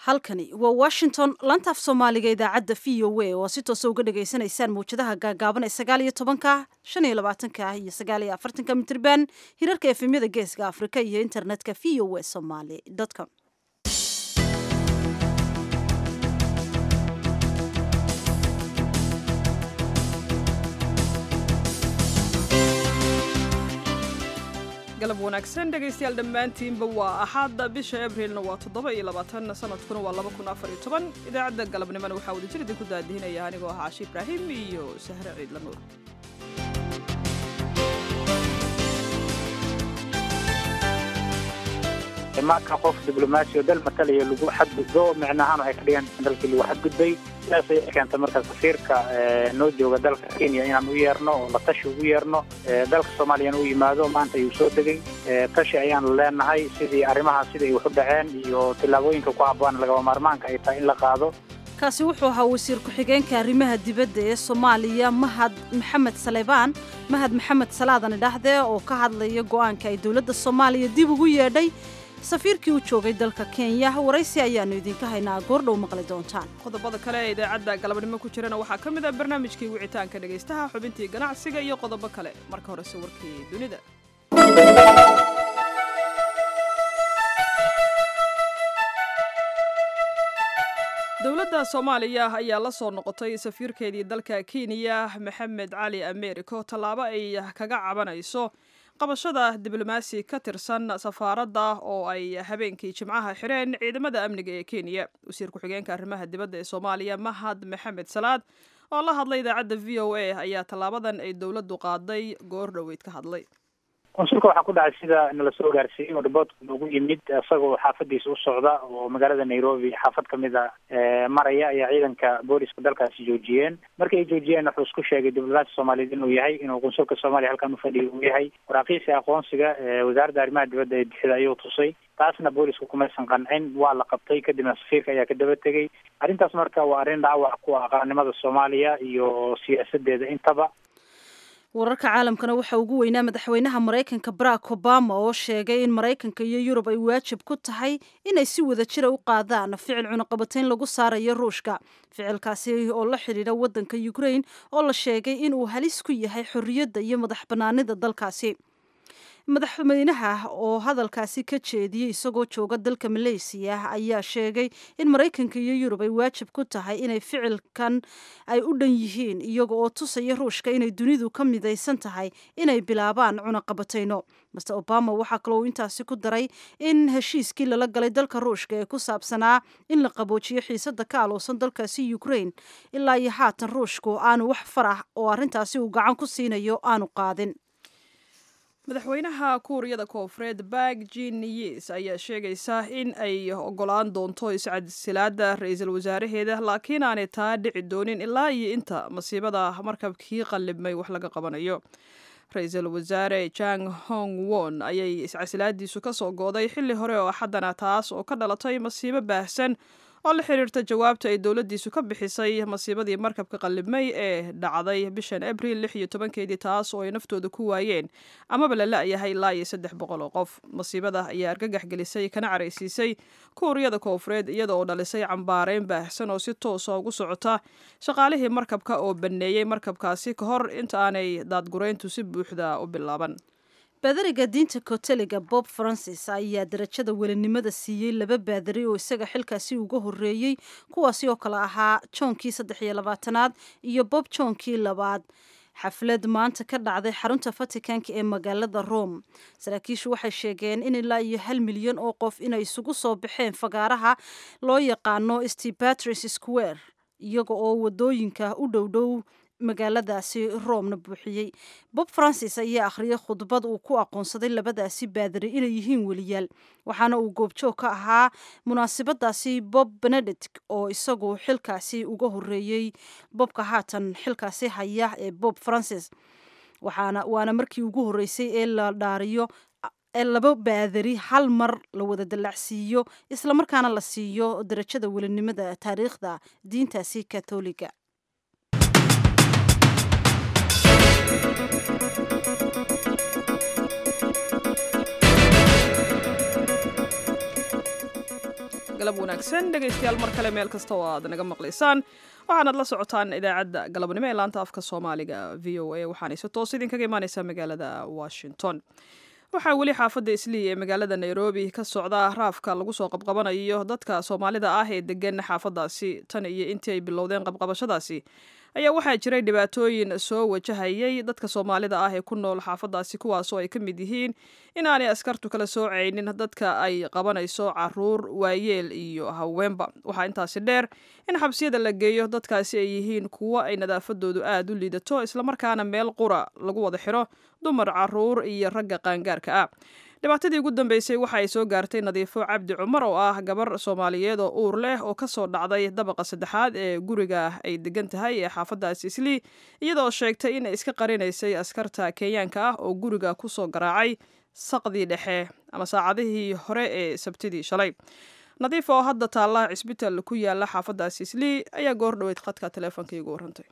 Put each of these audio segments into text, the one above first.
halkani waa washington laanta af soomaaliga idaacadda v o a oo si toosa uga dhagaysanaysaan mawjadaha gaagaaban ee sagaal iyo tobanka shan iyo labaatanka iyo sagaal iyo afartanka mitirban hirarka efemyada geeska afrika iyo internetka v o a somaly com galab wanaagsan dhegaystayaal dhammaantiinba waa axaadda bisha abriilna waa toddoba iyo labaatan sanadkuna waa laba kun afar iyo toban idaacadda galabnimona waxaa wadajir idinku daadihinaya anigoo ah caashi ibraahim iyo sahre ciidla nuur marka qof diblomaasi oo dal matalaya lagu xadgudbo micnahaan waxay ka dhigan dalkii lagu xadgudbay sidaas ay keentay marka safiirka noo jooga dalka kenya inaan u yeerno oo la tashi ugu yeerno dalka soomaaliyana u yimaado maanta ayuu soo degay tashi ayaanu leenahay sidii arrimahaas sidai wax u dhaceen iyo tillaabooyinka ku habboon lagaba maarmaanka ay tahay in la qaado kaasi wuxuu ahaa wasiir ku-xigeenka arrimaha dibadda ee soomaaliya mahad maxamed saleybaan mahad maxamed salaadani dhaxde oo ka hadlaya go'aanka ay dowladda soomaaliya dib ugu yeedhay safiirkii u joogay dalka kenya waraysi ayaannu idinka haynaa goordhow maqli doontaan qodobada kale ee idaacadda galabnimo ku jirana waxaa ka mid ah barnaamijkii wicitaanka dhegaystaha xubintii ganacsiga iyo qodobo kale marka horese warkii dunida dowladda soomaaliya ayaa la soo noqotay safiirkeedii dalka kenya maxamed cali americo tallaabo ay kaga cabanayso qabashada diblomaasi ka tirsan safaaradda oo ay habeenkii jimcaha xireen ciidamada amniga ee kenya wasiir ku-xigeenka arrimaha dibadda ee soomaaliya mahad maxamed salaad oo la hadlay idaacadda v o a ayaa tallaabadan ay dowladdu qaaday goor dhoweyd ka hadlay konsulka waxaa ku dhacay sida nala soo gaarsiiyey oo riboortka noogu yimid isagoo xaafadiisa u socda oo magaalada nairobi xaafad kamid a maraya ayaa ciidanka booliska dalkaasi joojiyeen markii ay joojiyeen wuxuu isku sheegay diblomaasi soomaaliyeed inuu yahay inuu konsulka soomaaliya halkan ufadhiya uu yahay waraaqiisa aqoonsiga wasaaradda arrimaha dibadda ee bixida ayuu tusay taasna booliska kumaysan qancin waa la qabtay kadibna safiirka ayaa ka daba tegey arrintaas marka waa arrin dhaawac ku ah qaranimada soomaaliya iyo siyaasadeeda intaba wararka caalamkana waxaa ugu weynaa madaxweynaha maraykanka barack obama oo sheegay in maraykanka iyo yurub ay waajib ku tahay inay si wada jira u qaadaan ficil cunaqabatayn lagu saarayo ruushka ficilkaasi oo la xidhiidha waddanka ukraine oo la sheegay inuu halis ku yahay xorriyadda iyo madax bannaanida dalkaasi madaxweynaha oo hadalkaasi ka jeediyey isagoo jooga dalka maleysiya ayaa sheegay in maraykanka iyo yurub ay waajib ku tahay inay ficilkan ay u dhan yihiin iyaga oo tusaya ruushka inay dunidu ka midaysan tahay inay bilaabaan cunaqabatayno master obama waxaa kaloo uu intaasi ku daray in heshiiskii lala galay dalka ruushka ee ku saabsanaa in la qaboojiyo xiisada ka aloosan dalkaasi ukraine ilaa iyo haatan ruushku aanu wax farah oo arrintaasi uu gacan ku siinayo aanu qaadin madaxweynaha kuuriyada koofureed bak jin yes ayaa sheegaysa in ay ogolaan doonto iscadsilaada ra-iisul wasaaraheeda laakiin aanay taa dhici doonin ilaa iyo inta masiibada markabkii qallibmay wax laga qabanayo ra-iisul wasaare jang hong won ayay iscasilaadiisu ka soo gooday xilli hore oo axaddana taas oo ka dhalatay masiibo baahsan oo la xiriirta jawaabta ay dowladdiisu ka bixisay masiibadii markabka qallibmay ee dhacday bishan abriil lix iyo tobankeedii taas oo ay naftooda ku waayeen amaba la la-yahay ilaa iyo saddex boqol oo qof masiibada ayaa argagax gelisay kana caraysiisay kuuriyada koofureed iyada oo dhalisay cambaareyn baahsan oo si toosa ugu socota shaqaalihii markabka oo banneeyey markabkaasi ka hor inta aanay daadgurayntu si buuxda u bilaaban baadariga diinta koteliga bob francis ayaa darajada welinimada siiyey laba baadari oo isaga xilkaasi uga horeeyey kuwaasi oo kale ahaa joonkii saddex iyo labaatanaad iyo bob joonkii labaad xaflad maanta ka dhacday xarunta vaticanka ee magaalada rome saraakiishu waxay sheegeen in ilaa iyo hal milyan oo qof inay isugu soo baxeen fagaaraha loo yaqaano stepatris square iyaga oo wadooyinka u dhowdhow magaaladaasi roomna buuxiyey bob francis ayaa akhriyay khudbad uu ku aqoonsaday labadaasi baadari inay yihiin weliyaal waxaana uu goobjoog ka ahaa munaasabadaasi bob benedict oo isagu xilkaasi uga horeeyey bobka haatan xilkaasi haya ee bob francis waxaana waana markii ugu horeysay ee la dhaariyo ee laba baadari hal mar la wada dallacsiiyo islamarkaana la siiyo darajada welinimada taariikhda diintaasi katoliga galab wanaagsan dhegaystayaal mar kale meel kasta oo aad naga maqlaysaan waxaanaad la socotaan idaacadda galabnimo ee laanta afka soomaaliga v o a waxaanay si toos idinkaga imaaneysaa magaalada washington waxaa weli xaafadda islii ee magaalada nairobi ka socda raafka lagu soo qabqabanayo dadka soomaalida ah ee degan xaafadaasi tan iyo intii ay bilowdeen qabqabashadaasi ayaa waxaa jiray dhibaatooyin soo wajahayay dadka soomaalida ah ee ku nool xaafadaasi kuwaasoo ay ka mid yihiin inaanay askartu kala soocaynin dadka ay qabanayso caruur waayeel iyo haweenba waxaa intaasi dheer in xabsiyada la geeyo dadkaasi ay yihiin kuwo ay nadaafadoodu aad u liidato islamarkaana meel qura lagu wada xiro dumar caruur iyo ragga qaangaarka ah dhibaatadii ugu dambeysay waxa ay soo gaartay nadiifo cabdi cumar oo ah gabar soomaaliyeed oo uur leh oo kasoo dhacday dabaqa saddexaad ee guriga ay degan tahay ee xaafadaasi islii iyadoo sheegtay inay iska qarinaysay askarta kenyaanka ah oo guriga kusoo garaacay saqdii dhexe ama saacadihii hore ee sabtidii shalay nadiif oo hadda taalla cisbital ku yaala xaafadaasi islii ayaa goor dhoweyd khadka teleefonka igu warantay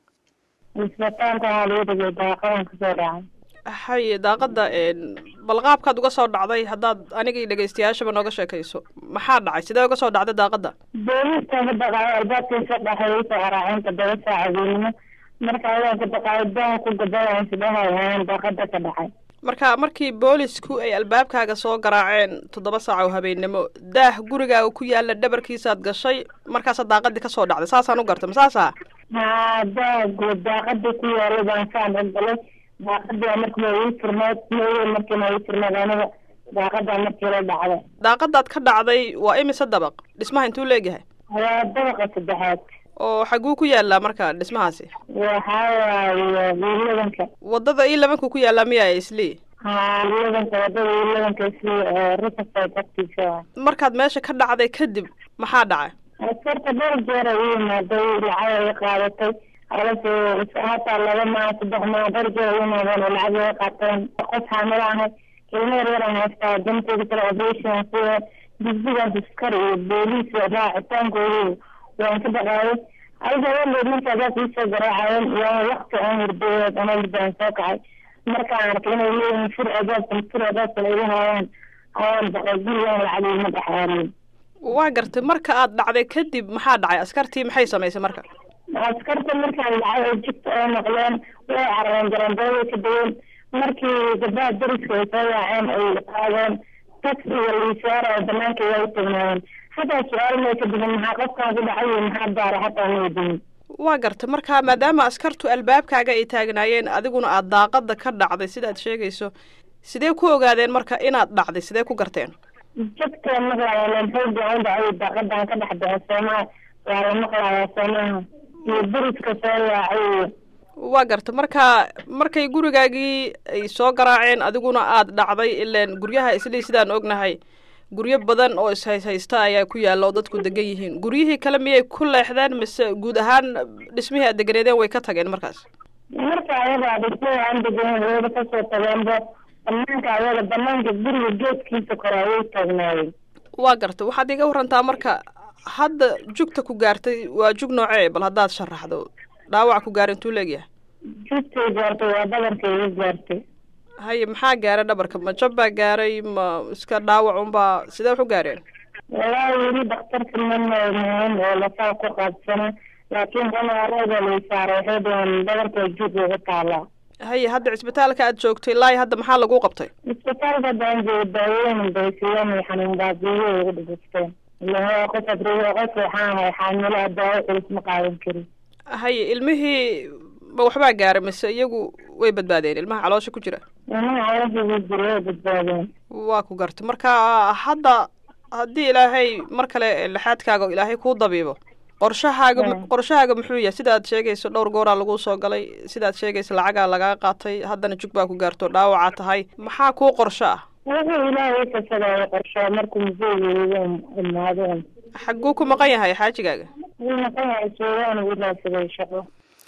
hay daaqada bal qaabkaad uga soo dhacday haddaad anigii dhegaystayaashaba nooga sheekayso maxaa dhacay sidee uga soo dhacday daaqada booliska ka baqaayo albaabkiisa dhexeeyay soo garaaceen toddoba saacadoodnimo marka ayaan ka baqaayo daan ku gadayaan sidahayaan daaqada ka dhacay marka markii boolisku ay albaabkaaga soo garaaceen toddoba saac oo habeennimo daah gurigaaga ku yaala dhabarkiisaad gashay markaasaa daaqadii kasoo dhacday saasaan u gartay ma saasa haa daagu daaqadii ku yaala baan saan ogolay daaqadaa markiiba ii furneed mooye markiina ii furneed aniga daaqadaa markii la dhacday daaqadaad ka dhacday waa imise dabaq dhismaha intuu leegyahay waa dabaqa saddexaad oo xaguu ku yaalaa marka dhismahaasi waxaa waaye wiiladanka wadada ii labanku ku yaallaa miyaa islii haa wiiladanka wadada wiiladanka isli riverside agtiisa markaad meesha ka dhacday kadib maxaa dhacay askarta dhowr jeer ay u yimaaday lacag ay qaadatay alase hataa laba maa saddex maa dhowr jeer ay u yimaadeen oo lacag ay qaateen qof xaamilo ahay ilmo yar yaran haystaa danteeda kale operation kuwa dugsigaas askar iyo booliis raacitaankoodu waan ka baqaayay adiga haweendeed markaadaas iisoo garaacayeen waa wakti aan hurdeeyeed ama hurdaan soo kacay markaan arkay inay leeyihiin fur adaabkan fur adaabkan ay haayaan ayaan baqay gurigaan lacag ima dhexaariyin waa gartay marka aad dhacday kadib maxaa dhacay askartii maxay samaysay marka askarta markaan dhacay oo jigta oo noqdeen way carareen garandooday ka degeen markii gabdaha dariska ay soo yaaceen ay qaadeen taxiga liisaara banaanka waa u tagnaayeen hataa su-aal may ka digin maxaa qofkaan ku dhacay iyo maxaa daara hataa ma weydiin waa gartay marka maadaama askartu albaabkaaga ay taagnaayeen adiguna aad daaqada ka dhacday sidaad sheegayso sidee ku ogaadeen marka inaad dhacday sidee ku garteen jagteen maqlaayaan xooga u dhacay daaqadan ka dhex baxay soomaa waa la maqlayaa soomaha iyo dariska soo yaacay waa garta marka markay gurigaagii ay soo garaaceen adiguna aad dhacday ileen guryaha islii sidaan ognahay guryo badan oo ishayshaysta ayaa ku yaalla oo dadku degan yihiin guryihii kale miyay ku leexdeen mise guud ahaan dhismihii aad deganeedeen way ka tageen markaas marka ayaga dhismihii aan deganen wayba kasoo tageenba banaanka ayaga banaanka guriga geedkiisa kore ayay taagnaayeen waa garta waxaad iga warantaa marka hadda jugta ku gaartay waa jug noocee bal haddaad sharaxdo dhaawac ku gaara intuu leegyahay jugtay gaartay waa dhabarka iga gaartay haye maxaa gaaray dhabarka ma jab baa gaaray ma iska dhaawac unbaa sidee wax u gaareen walaahi weli daktarka mamamahan oo lasaa ku qaabsana laakiin qanaarada lay saaray waxay dhaheen dhabarka jug ugu taalaa haye hadda cisbitaalka aad joogtay ilaahi hadda maxaa lagu qabtay isbitaalka haddaan joogo daawooyin bay siiyeen iyo xanuun baabiyo ugu dhibisteen ilaha qof adriyo qof waxaan ahay xaamilo daawo culus ma qaadan karin haye ilmihii ma waxbaa gaaray mise iyagu way badbaadeen ilmaha caloosha ku jira ilmaha caloosha ku jira way badbaadeen waa ku gartay marka hadda haddii ilaahay mar kale lixaadkaaga ilaahay kuu dabiibo qorshahaaga qorshahaaga muxuu yahay sidaad sheegayso dhowr gooraa lagu soo galay sidaad sheegayso lacagaa lagaa qaatay haddana jug baa ku gaarto dhaawacaa tahay maxaa kuu qorsho ah wuxuu ilaahay kasadaayo qorsho markuu museegeeda imaadeen xagguu ku maqan yahay xaajigaaga wuu maqan yahay suugaan uu raadsaday shaqo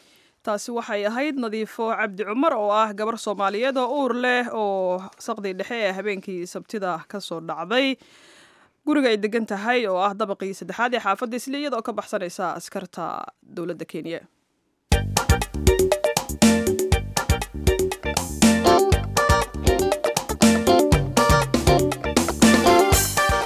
taasi waxay ahayd nadiifo cabdi cumar oo ah gabar soomaaliyeed oo uur leh oo saqdii dhexe ee habeenkii sabtida ka soo dhacday guriga ay degan tahay oo ah dabaqii saddexaad ee xaafadda isli iyadoo ka baxsanaysa askarta dowladda kenya isla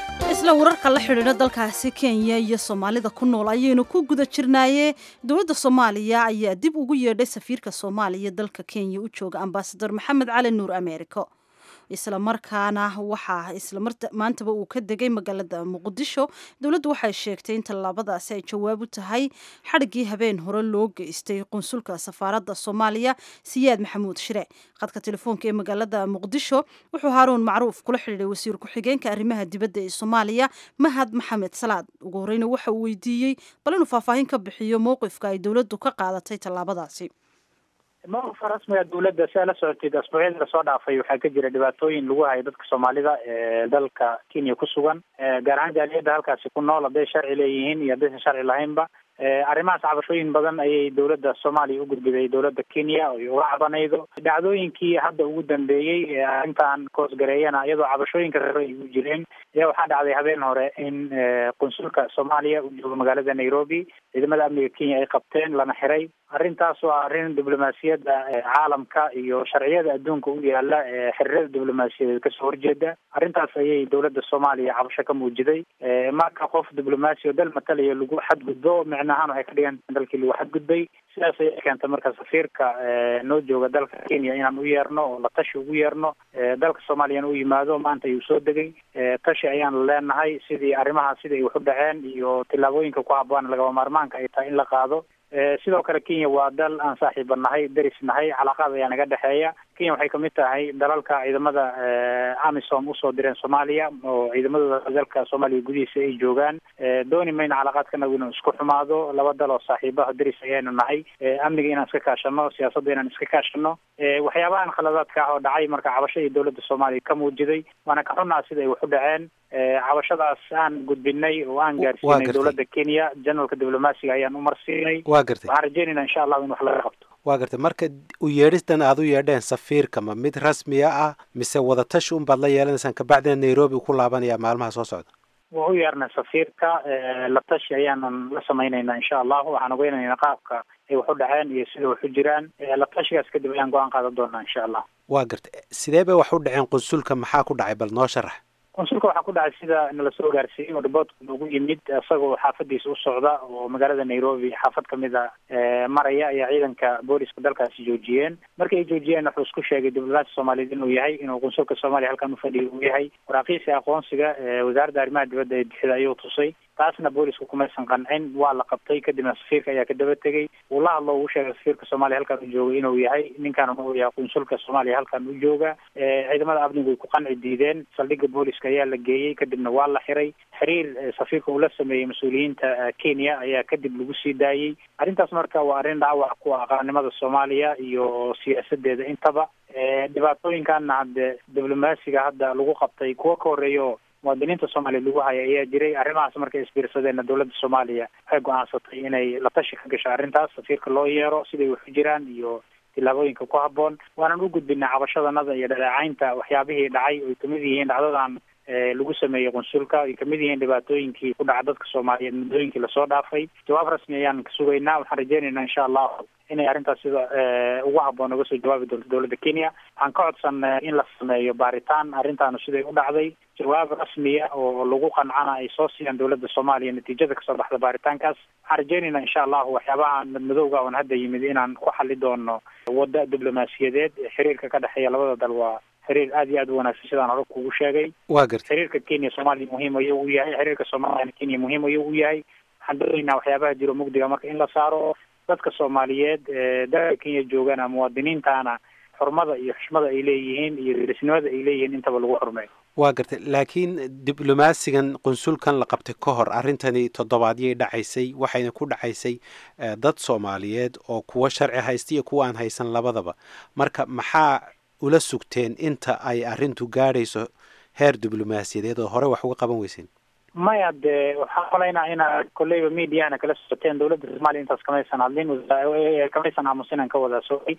isla wararka la xidhiidha dalkaasi kenya iyo soomaalida ku nool ayaynu ku guda jirnaaye dowladda soomaaliya ayaa dib ugu yeedhay safiirka soomaaliya dalka kenya u jooga ambasador maxamed cali nuur ameeriko isla markaana waxaa isla maantaba uu ka degay magaalada muqdisho dowladdu waxay sheegtay in tallaabadaasi ay jawaab u tahay xadhiggii habeen hore loo geystay qunsulka safaaradda soomaaliya siyaad maxamuud shire khadka telefoonka ee magaalada muqdisho wuxuu haaruun macruuf kula xidhiiday wasiir ku-xigeenka arrimaha dibadda ee soomaaliya mahad maxamed salaad ugu horeyna waxa uu weydiiyey bal inuu faahfaahin ka bixiyo mowqifka ay dowladdu ka qaadatay tallaabadaasi mawqifka rasmiga dowladda si aa la socotid asbuucyadii lasoo dhaafay waxaa ka jira dhibaatooyin lagu hayo dadka soomaalida ee dalka kenya ku sugan gaar ahaan jaaliyadda halkaasi ku nool hadday sharci leeyihiin iyo haddaysan sharci lahaynba arrimahaas cabashooyin badan ayay dowladda soomaaliya u gudbiday dowladda kenya oy uga cabanaydo dhacdooyinkii hadda ugu dambeeyey ee arrintan koosgareeyana iyadoo cabashooyinka rare ay u jireen ayaa waxaa dhacday habeen hore in qunsulka soomaaliya uu joogo magaalada nairobi ciidamada amniga kenya ay qabteen lana xiray arrintaas waa arrin diblomaasiyadda caalamka iyo sharciyada adduunka u yaala ee xiriirada diblomaasiyadeed kasoo horjeeda arrintaas ayay dowladda soomaaliya cabasho ka muujiday marka qof diblomaasi oo dal matalaya lagu xadgudbo micnahaan waxay ka dhigan dalkii lagu xadgudbay sidaas ayay keentay marka safiirka noo jooga dalka kenya inaan u yeerno oo la tashi ugu yeerno dalka soomaaliyana u yimaado maanta ayuu soo degay tashi ayaan leenahay sidii arrimaha sida ay wax u dhaceen iyo tillaabooyinka ku habboon lagaba maarmaanka ay tahay in la qaado sidoo kale kenya waa dal aan saaxiiba nahay deris nahay calaaqaad ayaa naga dhexeeya kenya waxay kamid tahay dalalka ciidamada amisom usoo direen soomaaliya oo ciidamadooda dalka soomaaliya gudihiisa ay joogaan dooni mayna calaaqaadkanagu inuu isku xumaado laba dal oo saaxiibaha deris ayaynu nahay amniga inaan iska kaashano siyaasadda inaan iska kaashano waxyaabahan khaladaadka ah oo dhacay marka cabashadii dowladda soomaaliya ka muujiday waana ka xunnaa sida ay wax u dhaceen cabashadaas aan gudbinay oo aan gaarsiinay dowladda kenya janalka diblomaasiga ayaan u marsiinay wa gartay waxaan rajeynayna insha allahu in wax laga qabto waa gartay marka u yeedhistan aad u yeedheen safiirka ma mid rasmiya ah mise wadatashi un baad la yeelanaysaan kabacdina nairobi ku laabanaya maalmaha soo socda waa u yeernay safiirka la tashi ayaanan la samaynaynaa insha allahu waxaan ogeynaynaa qaabka ay wax u dhaceen iyo sida wax u jiraan la tashigaas kadib ayaan go-aan qaadan doonaa insha allah waa gartay sidee bay wax u dhaceen qunsulka maxaa ku dhacay bal noo sharax qunsulka waxaa ku dhacay sida nala soo gaarsiiyey oo riboortka noogu yimid isagoo xaafadiisa u socda oo magaalada nairobi xaafad kamid a maraya ayaa ciidanka booliska dalkaasi joojiyeen markii ay joojiyeen wuxuu isku sheegay diblomaasi soomaaliyeed inuu yahay inuu qunsulka soomaaliya halkan ufadhiya uu yahay waraaqiisi aqoonsiga wasaaradda arrimaha dibadda ee bixida ayuu tusay taasna boolisku kumaysan qancin waa la qabtay kadibna safiirka ayaa ka daba tegey uu la hadlo uu sheegay safiirka soomaaliya halkan u jooga inuu yahay ninkan uu yahay qunsulka soomaaliya halkan u jooga ciidamada amnigu way ku qanci diideen saldhigga booliska ayaa la geeyey kadibna waa la xiray xiriir safiirka uu la sameeyey mas-uuliyiinta kenya ayaa kadib lagu sii daayey arrintaas marka waa arrin dhaawac ku ah qaranimada soomaaliya iyo siyaasadeeda intaba dhibaatooyinkaana hadde diblomaasiga hadda lagu qabtay kuwo ka horreeyo muwaadiniinta soomaaliya lagu haya ayaa jiray arrimahaas markay isbiirsadeenna dowladda soomaaliya waxay go-aansatay inay la tashi ka gasho arrintaas safiirka loo yeero siday wax u jiraan iyo tillaabooyinka ku habboon waanan u gudbinay cabashadanada iyo dhaleecaynta waxyaabihii dhacay oy kamid yihiin dhacdadan lagu sameeyey qunsulka ay kamid yihiin dhibaatooyinkii ku dhaca dadka soomaaliyeed muddooyinkii lasoo dhaafay jawaab rasmi ayaan ka sugaynaa waxaan rajeynaynaa insha allahu inay arrintaas sida ugu habboon uga soo jawaabi doonto dowladda kenya waxaan ka codsanay in la sameeyo baaritaan arrintaanu siday u dhacday jawaab rasmiya oo lagu qancana ay soo siiyaan dowladda soomaaliya natiijada kasoo baxda baaritaankaas waxaan rajeynaynaa insha allahu waxyaabaha madmadowga oon hadda yimid inaan ku xali doono wadda diblomaasiyadeed xiriirka ka dhexeeya labada dal waa xiriir aad iyo aad u wanaagsan sidaan hore kugu sheegay waa gartay xiriirka kenya soomaaliya muhiim ayuu u yahay xiriirka soomaaliyana kenya muhiim ayuu u yahay waxaan doonaynaa waxyaabaha jiro mugdiga marka in la saaro dadka soomaaliyeed dalka kenya joogana muwaadiniintana xurmada iyo xushmada ay leeyihiin iyo derisnimada ay leeyihiin intaba lagu xurmeeyo waa gartay laakiin diblomaasigan qunsulkan la qabtay ka hor arrintani toddobaadyay dhacaysay waxayna ku dhacaysay dad soomaaliyeed oo kuwa sharci haysta iyo kuwa aan haysan labadaba marka maxaa ula sugteen inta ay arrintu gaadhayso heer diblomaasiyadeed oo hore wax uga qaban weyseen maya dee waxaan malaynaa inaad kolleyba mediahana kala socoteen dowladda soomaaliya intaas kamaysan hadlin kamaysan aamusinan ka wada socay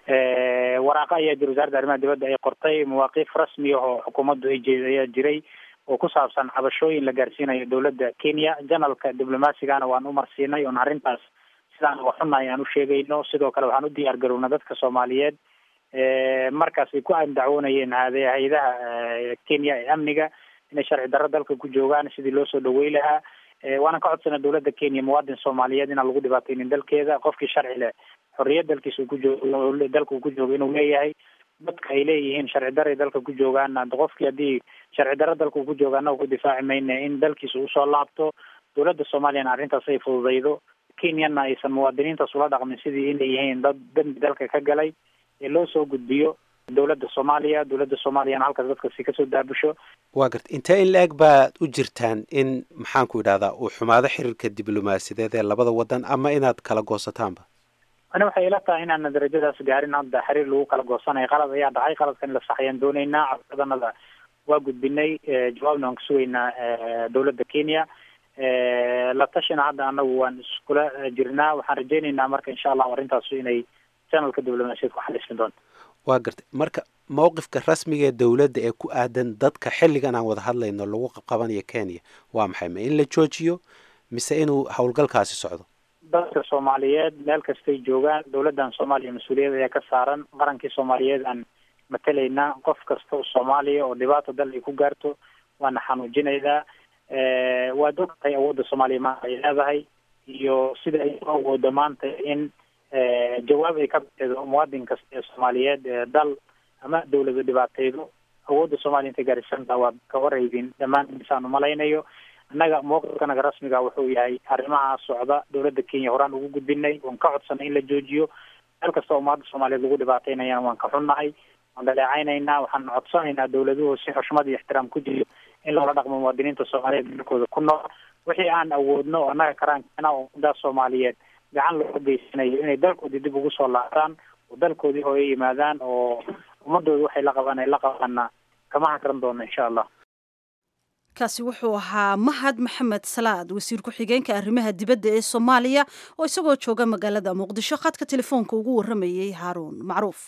waraaqa ayaa jira wasaaradda arrimaha dibadda ay qortay mawaaqiif rasmi ah oo xukuumaddu ay jeed ayaa jiray oo ku saabsan cabashooyin la gaarsiinayo dowladda kenya janalka diblomasigana waan u marsiinay oon arrintaas sidaan uga xunnahay aan u sheegayno sidoo kale waxaan u diyaar garownay dadka soomaaliyeed markaas ay ku andacwoonayeen hade hay-adaha kenya ee amniga inay sharci darro dalka ku joogaan sidii loo soo dhawey lahaa waana ka codsana dowladda kenya muwaadin soomaaliyeed inaan lagu dhibaateynin dalkeeda qofkii sharci leh xorriyad dalkiisa ku joog dalka uu ku joogo inuu leeyahay dadka ay leeyihiin sharci darray dalka ku joogaan qofkii haddii sharci darro dalka uu ku joogaana ku difaaci mayna in dalkiisa usoo laabto dowladda soomaaliyana arrintaas ay fududaydo kenyana aysan muwaadiniintaas ula dhaqmin sidii inay yihiin dad dambi dalka ka galay ee loo soo gudbiyo dowladda soomaaliya dowladda soomaaliyana halkaas dadkasi kasoo daabusho waa garta intee in la-eg baad u jirtaan in maxaanku idhahdaa uu xumaado xiriirka diblomaasiyadeed ee labada wadan ama inaad kala goosataanba ani waxay ila tahay inaana darajadaas gaarin hadda xiriir lagu kala goosanayo qalad ayaa dhacay qaladkan in la sax ayaan dooneynaa codsadanada waa gudbinay jawaabna waan ka sugaynaa dowladda kenya la tashina hadda anagu waan iskula jirnaa waxaan rajeyneynaa marka insha allahu arrintaas inay janalka diblomaasiyad ku xalismi doonto waa gartay marka mowqifka rasmiga ee dowladda ee ku aadan dadka xilligan aan wada hadlayno lagu qabanayo kenya waa maxay ma in la joojiyo mise inuu howlgalkaasi socdo dadka soomaaliyeed meel kastay joogaan dowladdan soomaaliya mas-uuliyad ayaa ka saaran qarankii soomaaliyeed aan matelaynaa qof kasta oo soomaaliya oo dhibaata dal ay ku gaarto waana xanuujinaynaa waad ogtahay awoodda soomaaliya maanta ay leedahay iyo sida ay u awoodo maanta in jawaab ay ka bixido muwaadin kasta ee soomaaliyeed ee dal ama dawlada dhibaateydo awoodda soomaaliya intay gaarisantaa waad ka warhaydin dhammaan insaan umalaynayo annaga mowqifkanaga rasmiga wuxuu yahay arrimaha socda dowladda kenya horaan ugu gudbinay waan ka codsanay in la joojiyo meel kasta oo ummadda soomaaliyeed lagu dhibaataynayana waan ka xunnahay waan dhaleecaynaynaa waxaan codsanaynaa dowladuhu si xushmad iyo ixtiraam ku jiro in loola dhaqmo muwaadiniinta soomaaliyeed dalkooda ku nool wixii aan awoodno oo annaga karaankeena oo ummaddaas soomaaliyeed gacan looga geysanayo inay dalkoodii dib ugu soo laabtaan oo dalkoodii hooyo yimaadaan oo ummadooda waxay la qabaan ay la qabaana kama hakran doono insha allah kaasi wuxuu ahaa mahad maxamed salaad wasiir ku-xigeenka arrimaha dibadda ee soomaaliya oo isagoo jooga magaalada muqdisho khadka telefoonka ugu warramayey haaruun macruuf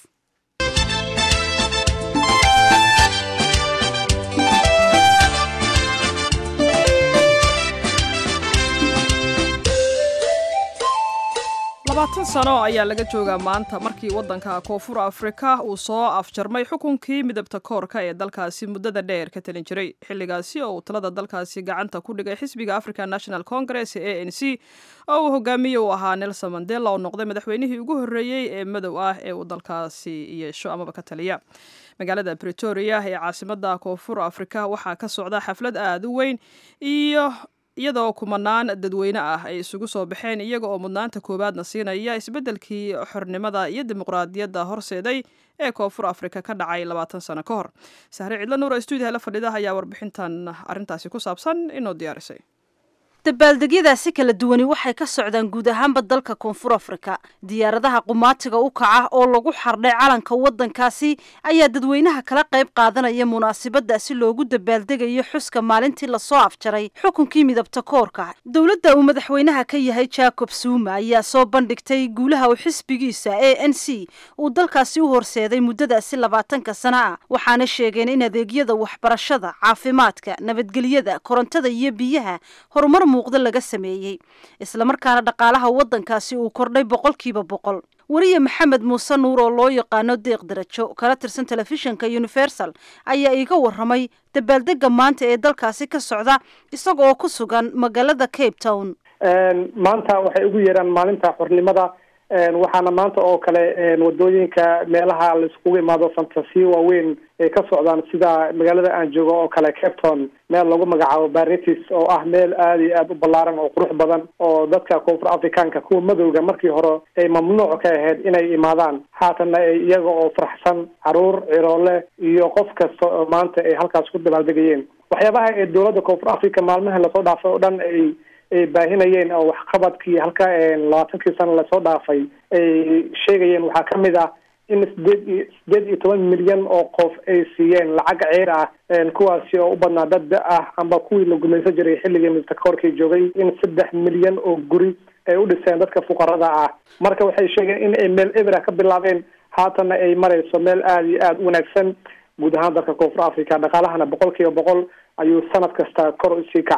labaatan sano ayaa laga joogaa maanta markii waddanka koonfur afrika uu soo afjarmay xukunkii midabta koorka ee dalkaasi muddada dheer ka talin jiray xilligaasi oo uu talada dalkaasi gacanta ku dhigay xisbiga african national congress ee a n c oo uu hogaamiye u ahaa nelson mandela oo noqday madaxweynihii ugu horreeyey ee madow ah ee uu dalkaasi yeesho amaba ka taliya magaalada bretoria ee caasimadda koonfur afrika waxaa ka socda xaflad aada u weyn iyo iyadoo kumanaan dadweyne ah ay isugu soo baxeen iyaga oo mudnaanta koowaadna siinaya isbeddelkii xornimada iyo dimuqraadiyadda horseeday ee koonfur afrika ka dhacay labaatan sano ka hor sahre cidlo nuur stuudiyaha la fadhida ayaa warbixintan arrintaasi ku saabsan inoo diyaarisay dabaaldegyadaasi kala duwani waxay ka socdaan guud ahaanba dalka koonfur afrika diyaaradaha qumaatiga u kaca oo lagu xardhay calanka waddankaasi ayaa dadweynaha kala qayb qaadanaya munaasabadda si loogu dabaaldegayo xuska maalintii lasoo afjaray xukunkii midabta koorka dowladda uu madaxweynaha ka yahay jacob suuma ayaa soo bandhigtay guulaha uu xisbigiisa a n c uu dalkaasi u horseeday muddadaasi labaatanka sana ah waxaana sheegeen in adeegyada waxbarashada caafimaadka nabadgelyada korontada iyo biyaha horumar muuqda laga sameeyey islamarkaana dhaqaalaha waddankaasi uu kordhay boqolkiiba boqol weriye maxamed muuse nuur oo loo yaqaano deeq darajo kala tirsan telefishinka universal ayaa iiga warramay dabaaldega maanta ee dalkaasi ka socda isaga oo ku sugan magaalada cape town maanta waxay ugu yeeraan maalinta xornimada waxaana maanta oo kale wadooyinka meelaha laiskugu imaado fantasiyo waaweyn ay ka socdaan sida magaalada aan joogo oo kale capton meel lagu magacaabo baritis oo ah meel aada iyo aada u ballaaran oo qurux badan oo dadka koonfur africaanka kuwa madowga markii hore ay mamnuuc ka ahayd inay imaadaan haatanna ay iyaga oo faraxsan caruur ciroole iyo qof kasta oo maanta ay halkaas ku dabaaldegayeen waxyaabaha ee dowladda koonfur africa maalmaha lasoo dhaafay oo dhan ay ay baahinayeen oo waxqabadkii halka labaatankii sano lasoo dhaafay ay sheegayeen waxaa ka mid ah in sideed iyo sideed iyo toban milyan oo qof ay siiyeen lacag ceer ah kuwaasi oo u badnaa dad da ah amba kuwii la gumaysan jiray xilligii midabta koorkii joogay in saddex milyan oo guri ay u dhiseen dadka fuqarada ah marka waxay sheegeen in ay meel ebera ka bilaabeen haatanna ay marayso meel aada iyo aada u wanaagsan guud ahaan dalka koonfur africa dhaqaalahana boqol kiiba boqol ayuu sanad kasta kor usii kacaa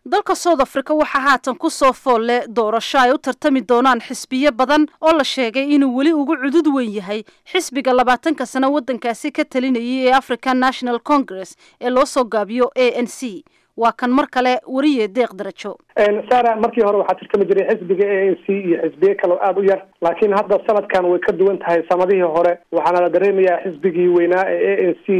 dalka south africa waxaa haatan ku soo fool leh doorasho ay u tartami doonaan xisbiyo badan oo la sheegay inuu weli ugu cudud weyn yahay xisbiga labaatanka sano waddankaasi ka talinayay ee african national congress ee loo soo gaabiyo a n c waa kan mar kale wariye deeq darajo sara markii hore waxaa tartami jiray xisbiga a n c iyo xisbiye kaleo aada u yar laakiin hadda sanadkan way ka duwan tahay sanadihii hore waxaana la dareemayaa xisbigii weynaa ee a n c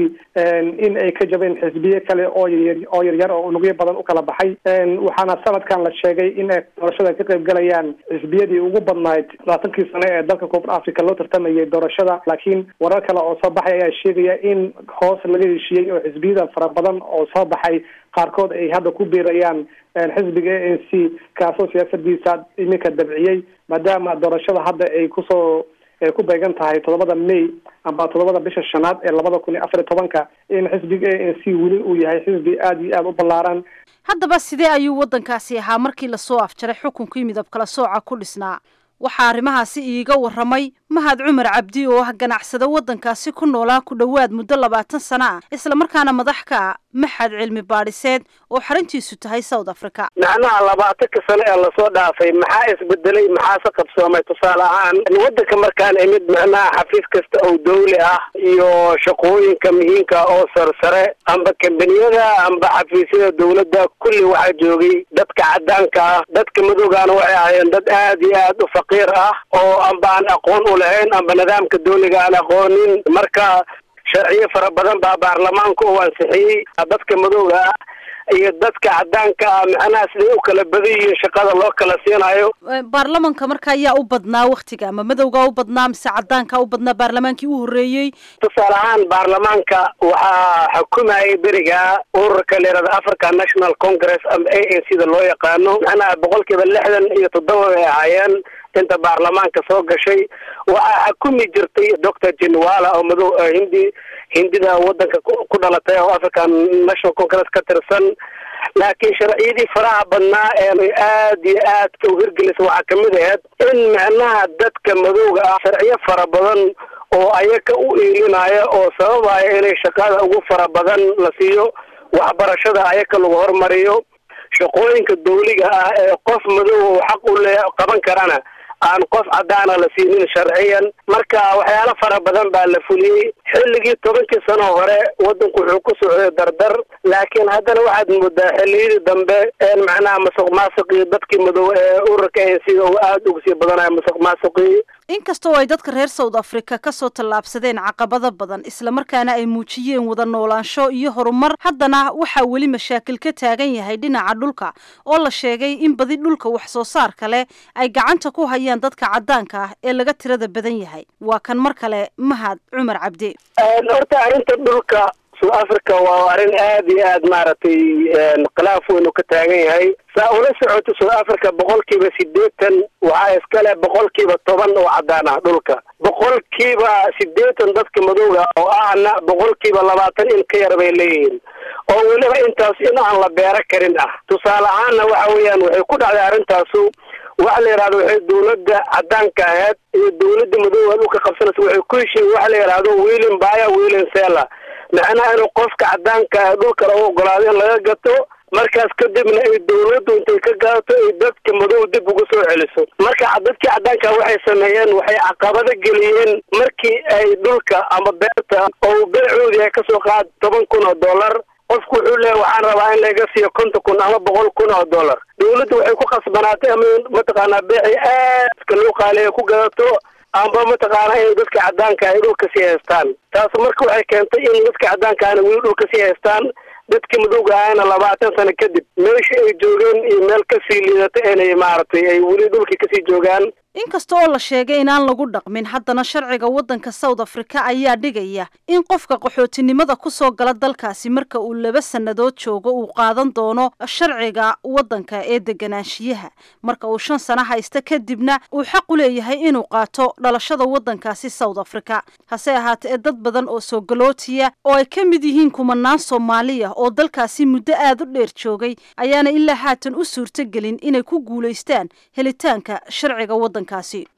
in ay ka jabeen xisbiye kale oo yar oo yaryar oo unugyo badan u kala baxay waxaana sanadkan la sheegay in ay doorashada ka qayb galayaan xisbiyadii ugu badnayd labaatankii sane ee dalka koonfur africa loo tartamayay doorashada laakiin warar kale oo soo baxay ayaa sheegaya in hoos laga heshiiyey oo xisbiyada fara badan oo soo baxay qaarkood ay hadda ku biirayaan xisbiga a n c kaasoo siyaasadiisa iminka dabciyey maadaama doorashada hadda ay kusoo ku beegan tahay toddobada may amba toddobada bisha shanaad ee labada kun iyo afar iyo tobanka in xisbiga a n c weli uu yahay xisbi aada iyo aada u ballaaran haddaba sidee ayuu waddankaasi ahaa markii lasoo afjaray xukunkii midab kala sooca ku dhisnaa waxaa arrimahaasi iiga warramay mahad cumar cabdi oo ah ganacsado waddankaasi ku noolaa ku dhowaad muddo labaatan sano ah islamarkaana madax ka ah maxad cilmi baadhiseed oo xaruntiisu tahay south africa macnaha labaatanka sano ee lasoo dhaafay maxaa isbedelay maxaase qabsoomay tusaale ahaan waddanka markaan imid macnaha xafiis kasta oo dawli ah iyo shaqooyinka muhiimka oo sarsare amba kambaniyada amba xafiisyada dawladda kulli waxaa joogay dadka cadaanka ah dadka madowgaana waxay ahaayeen dad aad iyo aad u faqiir ah oo amba aan aqoon u lahayn amba nidaamka dawliga aan aqoonin marka sharciyo fara badan baa baarlamaanka uu ansixiyey dadka madowga ah iyo dadka cadaanka ah macnaha siday u kala badan yihiin shaqada loo kala siinayo baarlamanka marka ayaa u badnaa waktiga ama madowga u badnaa mise cadaanka u badnaa baarlamaankii u horreeyey tusaale ahaan baarlamaanka waxaa xukumayay beriga ururka leerada african national congress ama a n c da loo yaqaano macnaha boqolkiiba lixdan iyo toddoba bay ahaayeen inta baarlamaanka soo gashay waxaa xukumi jirtay doctor jenwala oo madow hindi hindida wadanka ku dhalatay oo african national congress ka tirsan laakiin sharciyadii faraha badnaa ee aad iyo aadka u hirgelisa waxaa kamid ahayd in macnaha dadka madowga ah sharciyo fara badan oo ayaga u iilinaya oo sababaya inay shaqada ugu fara badan la siiyo waxbarashada ayaga lagu hormariyo shaqooyinka dawliga ah ee qof madow uu xaq u le qaban karana aan qof cadaana la siinin sharciyan marka waxyaalo fara badan baa la fuliyey xilligii tobankii sano hore wadanku wuxuu ku socday dardar laakiin haddana waxaad moodaa xilliyadii dambe een macnaha masuq maasuqii dadkii madow ee ururka a sida uu aada uga sii badanayo masuq maasuqii inkastoo ay dadka reer south africa kasoo tallaabsadeen caqabado badan islamarkaana ay muujiyeen wada noolaansho iyo horumar haddana waxaa weli mashaakil ka taagan yahay dhinaca dhulka oo la sheegay in badi dhulka wax soo saarka leh ay gacanta ku hayaan dadka cadaanka ah ee laga tirada badan yahay waa kan mar kale mahad cumar cabdi horta arrinta dhulka south africa waa arrin aad iyo aad maaragtay khilaaf weyn uu ka taagan yahay saa ula socoto south africa boqolkiiba sideetan waxaa iskale boqolkiiba toban oo cadaan ah dhulka boqolkiiba sideetan dadka madowga oo ahna boqolkiiba labaatan in ka yar bay leeyihiin oo weliba intaas in aan la beero karin ah tusaale ahaanna waxa weeyaan waxay ku dhacday arrintaasu waxa la yidhahdo waxay dawladda cadaanka ahayd iyo dawladda madowga dhulka qabsanaysa waxay ku heshiin waxa la yidhahdo wiilin baya wiilin sela macnaha inuu qofka cadaanka dhulka lagu ogolaado in laga gato markaas kadibna ay dawladdu intay ka gaato ay dadka madow dib ugu soo celiso marka dadkii cadaanka waxay sameeyeen waxay caqabado geliyeen markii ay dhulka ama beerta oo beecoodii ay kasoo qaad toban kun oo dollar qofku wuxuu leeya waxaan rabaa in laga siiyo konton kun ama boqol kun oo dollar dawladdu waxay ku khasbanaatay ama mataqaanaa beeci aadka loo qaaliya ku gadato amba mataqaana in dadka cadaanka ay dhulka sii haystaan taas marka waxay keentay in dadka cadaankaana weli dhulka sii haystaan dadkii madowga ahayna labaatan sano kadib meeshii ay joogeen iyo meel kasii liidata inay maaragtay ay weli dhulkii kasii joogaan inkasta oo la sheegay inaan lagu dhaqmin haddana sharciga waddanka south africa ayaa dhigaya in qofka qaxootinimada kusoo gala dalkaasi marka uu laba sannadood joogo uu qaadan doono sharciga waddanka ee deganaanshiyaha marka uu shan sano haysta kadibna uu xaq u leeyahay inuu qaato dhalashada waddankaasi south africa hase ahaatee dad badan oo soo galootiya oo ay ka mid yihiin kumanaan soomaaliya oo dalkaasi muddo aada u dheer joogay ayaana ilaa haatan u suurtogelin inay ku guulaystaan helitaanka sharciga waddanka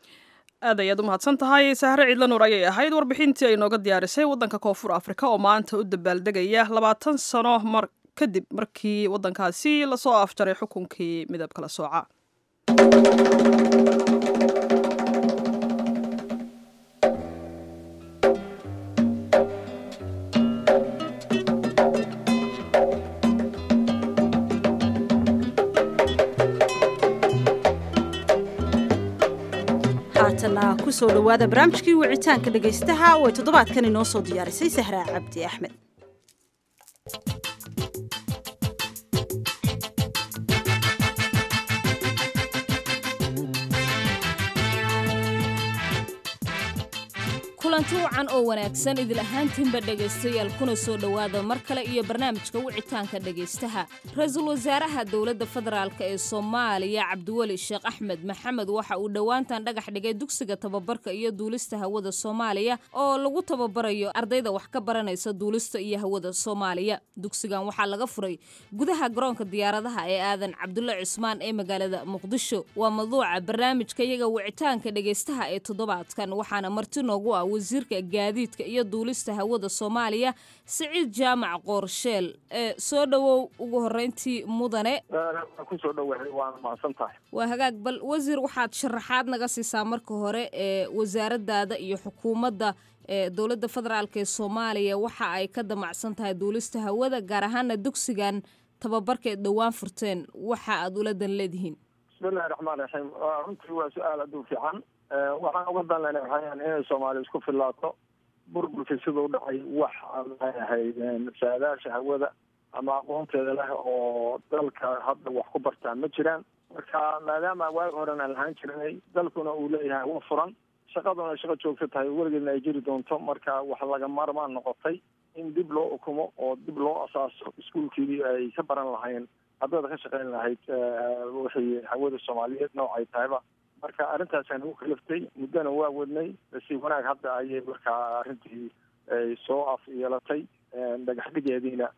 aad ayaad u mahadsan tahay sahre ciidla nuur ayay ahayd warbixintii ay nooga diyaarisay waddanka koonfur afrika oo maanta u dabaaldegaya labaatan sano mar kadib markii waddankaasi lasoo afjaray xukunkii midab kala sooca haatana kusoo dhowaada barnaamijkii wicitaanka dhegaystaha way toddobaadkan inoo soo diyaarisay sahraa cabdi axmed kulanti wacan oo wanaagsan idil ahaantiinba dhegaystayaal kuna soo dhowaada mar kale iyo barnaamijka wicitaanka dhegaystaha ra-iisul wasaaraha dowladda federaalk ee soomaaliya cabdiweli sheekh axmed maxamed waxa uu dhowaantan dhagax dhigay dugsiga tababarka iyo duulista hawada soomaaliya oo lagu tababarayo ardayda wax ka baranaysa duulista iyo hawada soomaaliya dugsigan waxaa laga furay gudaha garoonka diyaaradaha ee aadan cabdulle cismaan ee magaalada muqdisho waa maduuca barnaamijka iyaga wicitaanka dhegaystaha ee toddobaadkan waxaana marti noogu ah wasiirka gaadiidka iyo duulista hawada soomaaliya siciid jaamac qoorsheel ee soo dhowow ugu horreyntii mudane kusoo dhowahay waana mahadsan tahay waa hagaag bal wasiir waxaad sharaxaad naga siisaa marka hore ee wasaaradaada iyo xukuumadda ee dowladda federaalk ee soomaaliya waxa ay ka damacsan tahay duulista hawada gaar ahaana dugsigan tababarka eed dhowaan furteen waxa aad ula dan leedihiin bismillahi raxmaan raxiim runtii waa su-aal aad u fiican waxaan uga dan lena waxayaan inay soomaaliya isku filaato burburkii sida u dhacay wax maxay ahayd saadaasha hawada ama aqoonteeda leh oo dalka hadda wax ku bartaa ma jiraan marka maadaama waagi horen aan lahaan jirinay dalkuna uu leeyahay hawo furan shaqaduna shaqo joogto tahay weligeedna ay jiri doonto marka wax laga maarmaan noqotay in dib loo ukumo oo dib loo asaaso iskuolkii ay ka baran lahayn haddada ka shaqayn lahayd wixii hawada soomaaliyeed noocay tahayba marka arrintaasaan ugu kaliftay muddona waa wadnay si wanaag hadda ayay markaa arrintii ay soo af yeelatay dhagax dhigeediina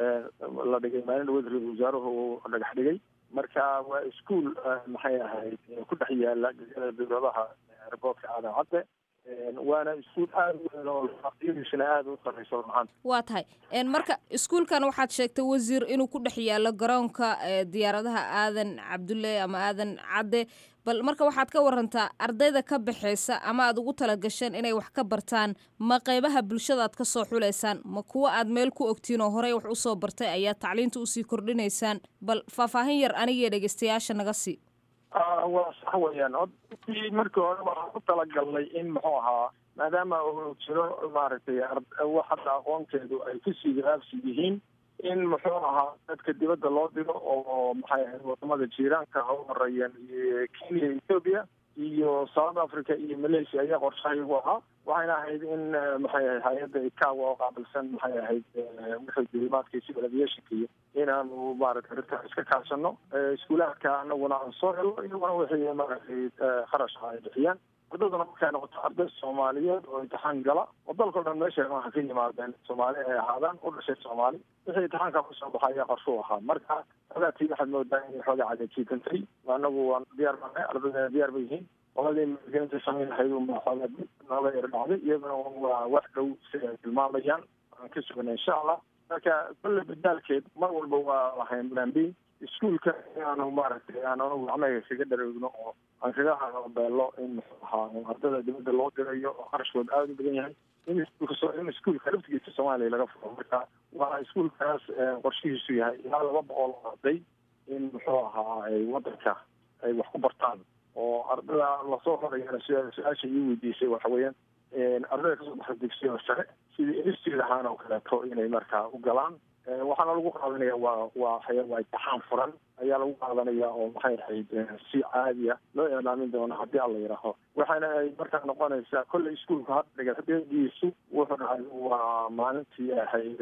la dhigay maalin dhaweed ra-isul wasaaruhu uu dhagax dhigay marka waa ischool maxay ahayd ku dhex yaala dowladaha airboortka aadan cadde waana iskuol aada u weyn oo aqyadiisuna aada u sarreyso runahaan waa tahay marka iskuulkan waxaad sheegtay wasiir inuu ku dhex yaalo garoonka diyaaradaha aadan cabdulle ama aadan cadde bal marka waxaad ka warantaa ardayda ka baxaysa ama aad ugu talagasheen inay wax ka bartaan ma qeybaha bulshada aad ka soo xulaysaan ma kuwa aad meel ku ogtiin oo horey wax usoo bartay ayaa tacliinta usii kordhinaysaan bal faahfaahin yar anigiyo dhegeystayaasha naga sii waa sax weeyaan odkii markii hore waxaan ku talagalnay in muxuu ahaa maadaama uu jiro maaragtay wax hadda aqoonteedu ay kusii garaabsi yihiin in muxuu ahaa dadka dibadda loo diro oo maxay ahayd wadamada jiiraanka ha u horeeyeen kenya ethoobia iyo south africa iyo malaysia ayaa qorshahayagu ahaa waxayna ahayd in maxay ahayd hay-adda ikawa oo qaabilsan maxay ahayd wixii dulimaadka civil aviationka iyo inaanu maaragtay arrintaa iska kaashano iskuulaadka anaguna aan soo helo iyaguna wixii maaragtay kharash ah ay bixiyaan ardaduna markay noqoto arday soomaaliyeed oo imtixaan gala oo dalkao dhan meesha waxa ka yimaadeen soomaali ay ahaadaan u dhashay soomaali wixii imtixaanka kusoo baxa ayaa qorshuu ahaa marka xogaatii waxaad moodaa inay xoogaa cadajiitantay anagu waan diyaar banahay ardayda diyaar ba yihiin qoladii maalgelinta samayn lahayd unbaa xoogaa dib nooga yar dhacday iyaduna waa wax dhow si ay tilmaamayaan aan ka sugana insha allah marka kolle badaalkeed mar walba waa lahayn plan b iskuolka inaanu maaragtay aan anagu gacmaha kaga dhareegno oo aan kaga beelo in muxuu ahaa ardada dibadda loo dirayo oo qarashkooda aada u badan yahay in iskuulka in iskuolka laftigiisa soomaaliya laga furo marka waa iskuolkaas qorshihiisu yahay ilaa laba boqol oo arday in muxuu ahaa ay wadanka ay wax ku bartaan oo ardada lasoo horayana su-aasha ii weydiisay waxa weeyaan ardayda kasoo baxda dugsiga sare sidii institute ahaan oo kaleeto inay markaa u galaan waxaana lagu qaadanaya waa waa waa imtixaan furan ayaa lagu qaadanaya oo maxay ahayd si caadiya loo ilaamin doono haddii alla yidhaaho waxaana ay markaa noqonaysaa kolley iskuolka hadda dhagaxdeediisu wuxuu dhacay waa maalintii ahayd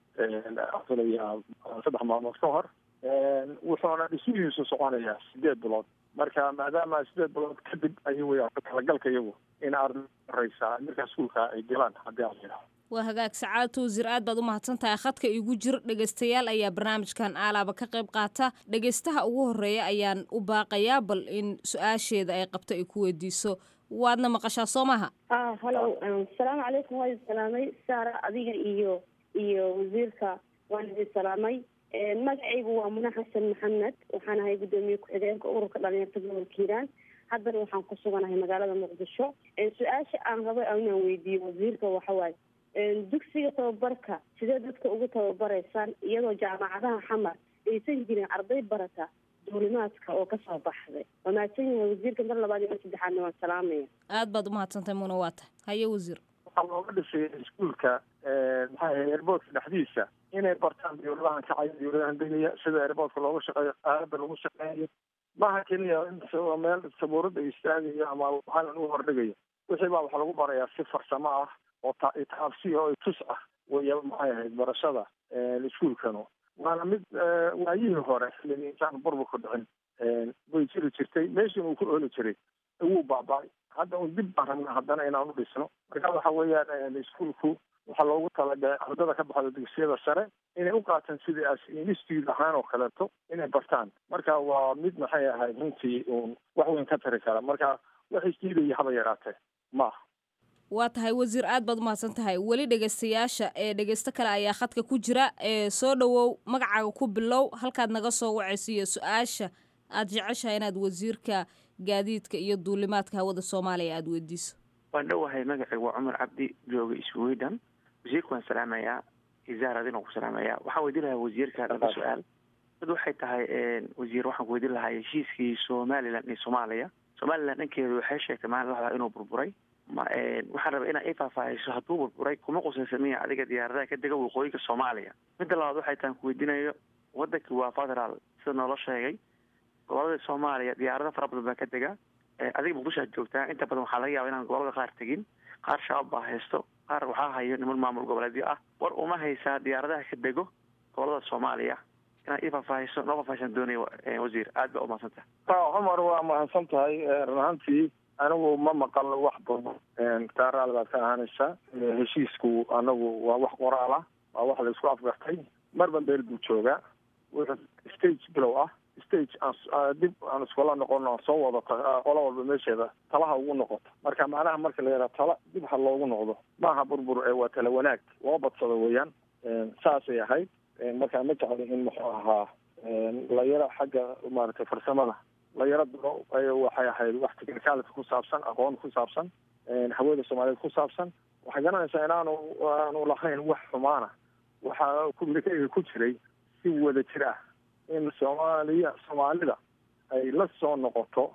afilaya saddex maalmood ka hor wuxuuna dhismihiisu soconayaa sideed bilood marka maadaama sideed bilood kadib ayuu way talagalka iyagu in arday horeysa markaa iskuolka ay galaan haddii alla yidhaaho waa hagaag sacaadta wasiir aad baad u mahadsan tahay khadka igu jir dhegaystayaal ayaa barnaamijkan aalaaba ka qayb qaata dhegaystaha ugu horreeya ayaan u baaqayaa bal in su-aasheeda ay qabto ay ku weydiiso waadna maqashaa soo maha halo asalaamu calaykum waa idin salaamay saara adiga iyo iyo wasiirka waan idin salaamay magacaygu waa muna xasan maxamed waxaan ahay guddoomiye ku-xigeenka ururka dhalinyarta gobolka hiiraan haddana waxaan ku suganahay magaalada muqdisho su-aasha aan rabo inaan weydiiyo wasiirka waxawaaye dugsiga tababarka sidee dadka ugu tababaraysaan iyadoo jaamacadaha xamar aysan jirin arday barata duulimaadka oo kasoo baxday waa mahadsan yahay wasiirka mar labaad iyo mar saddexaadna waan salaamaya aad baad umahadsantahay muna waa tahay haye wasiir waxaa looga dhisay iskuolka maxaa airboortka dhexdiisa inay bartaan dawladahan kacaya dawladahan degaya sida airboortka looga shaqeeyo aalada lagu shaqeeyo maha keliya in meel sabuurada istaagayo ama waxaanan u hordhigayo wixii baa waxaa lagu barayaa si farsamo ah oo taabsi oo tus ah way maxay ahayd barashada iskuolkanu waana mid waayihii hore xilligii intaan burburka dhicin way jiri jirtay meeshin uu ku ooli jiray wuu baaba-ay hadda un dib baan rabnaa haddana inaan u dhisno marka waxa weeyaan iskuolku waxaa loogu talagalay ardada ka baxda dugsiyada sare inay u qaataan sidii as institute ahaan oo kaleeto inay bartaan marka waa mid maxay ahayd runtii uun wax weyn ka tari kara marka wax isdiidaya haba yaraatee maaha waa tahay wasiir aad baad umahadsan tahay weli dhegaystayaasha ee dhegaysto kale ayaa khadka ku jira ee soo dhowow magacaaga ku bilow halkaad naga soo wacaysiiyo su-aasha aad jeceshahay inaad wasiirka gaadiidka iyo duulimaadka hawada soomaaliya aada weydiiso waan dhowahay magacaygu waa cumar cabdi jooga sweden wasiirka waan salaamayaa izaaradin ku salaamayaa waxaan weydiin lahaa wasiirka laba su-aal mid waxay tahay wasiir waxaan ku weydiin lahaa heshiiskii somalilan iyo soomaaliya somalilan dhankeedu waxay sheegtay maalin laxdaa inuu burburay ma waxaan rabaa inaa i faahfaahayso hadduu burburay kuma qusaysa miya adiga diyaaradaha ka dega waqooyinka soomaaliya midda labaad waxay tahan ku weydiinayo wadankii waa federaal sida noola sheegay gobolada soomaaliya diyaarada fara badan baa ka dega adiga muqdishoad joogtaa inta badan waxaa laga yaaba inaan gobolada qaar tegin qaar shabaab baa haysto qaar waxaa hayo niman maamul goboleedyo ah war uma haysaa diyaaradaha ka dego gobolada soomaaliya inaad ii faahfaahayso noo faahfaahsan doonaya wasiir aad baa umahadsantah cumar waa mahadsan tahay run ahaantii anigu ma maqal wax badan taaraal baad ka ahaanaysaa heshiisku anagu waa wax qoraal ah waa wax la isku afgartay marba meel buu joogaa wuxuu stage bilow ah stage aan dib aan iskula noqono soo wadata qola walba meesheeda talaha ugu noqoto marka macnaha marka la yidhaha tala dib ha loogu noqdo maaha burbur ee waa tala wanaag loo badsado weeyaan saasay ahayd marka ma jecli in muxuu ahaa la yaro xagga maaragtay farsamada la yaro diro waxay ahayd wax technicality ku saabsan aqoon ku saabsan hawada soomaaliyeed ku saabsan waxay garanaysaa inaanu aanu lahayn wax xumaana waxaa communicatega ku jiray si wada jir ah in soomaaliya soomaalida ay la soo noqoto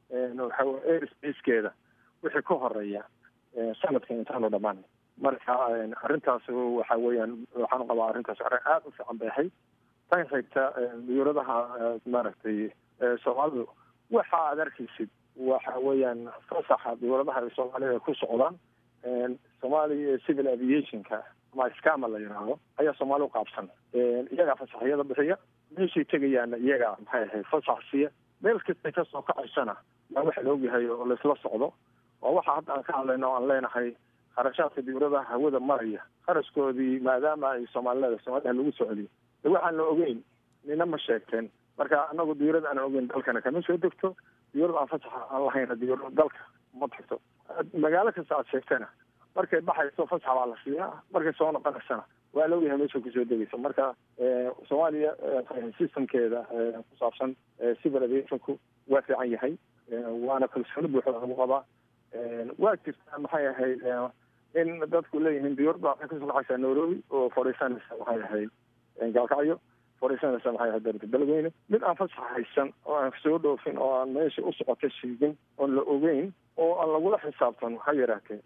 airspacekeeda wixii ka horeeya sanadka intaanu dhamaan marka arrintaas waxa weeyaan waxaan qabaa arrintaas arrin aada u fiican bay ahayd tan xigta diyuuradaha maaragtay soomaalidu waxa aad arkaysid waxa weeyaan fasaxa diyuuradaha ay soomaalida ku socdaan soomaaliya civil aviationka ama scama la yidhaahdo ayaa soomaali u qaabsan iyagaa fasaxyada bixiya meeshay tegayaana iyagaa maxay ahayd fasax siiya meel kastay kasoo kacaysana waa waxa la ogyahay oo laisla socdo waa waxa hadda aan ka hadlayno o aan leenahay kharashaadka diyuuradaha hawada maraya kharashkoodii maadaama ay soomaalilada soomaliha lagu soo celiyo de waxaan la ogeyn nina ma sheegteen marka anagu diyuurada aan ogeyn dalkana kama soo degto diyuurada aan fasaxa aan lahayna diyuurada dalka ma tagto magaalo kasta aad sheegtana markay baxayso fasax baa la siiyaa markay soo noqonaysana waa la ogyahay meesha kusoo degaysa marka soomaaliya systemkeeda ku saabsan civil aviationku waa fiican yahay waana kalsooni buuxda lagu qabaa waa jirtaa maxay ahayd in dadku leeyihiin diyuurada waxay kasoo kacaysaa nairobi oo fadhiisanaysa maxay ahayd gaalkacyo fadhiisanaysa maxay ahayd darta beledweyne mid aan fasax haysan oo aan soo dhoofin oo aan meesha u socota sheegin oon la ogeyn oo aan lagula xisaabtan ha yaraatee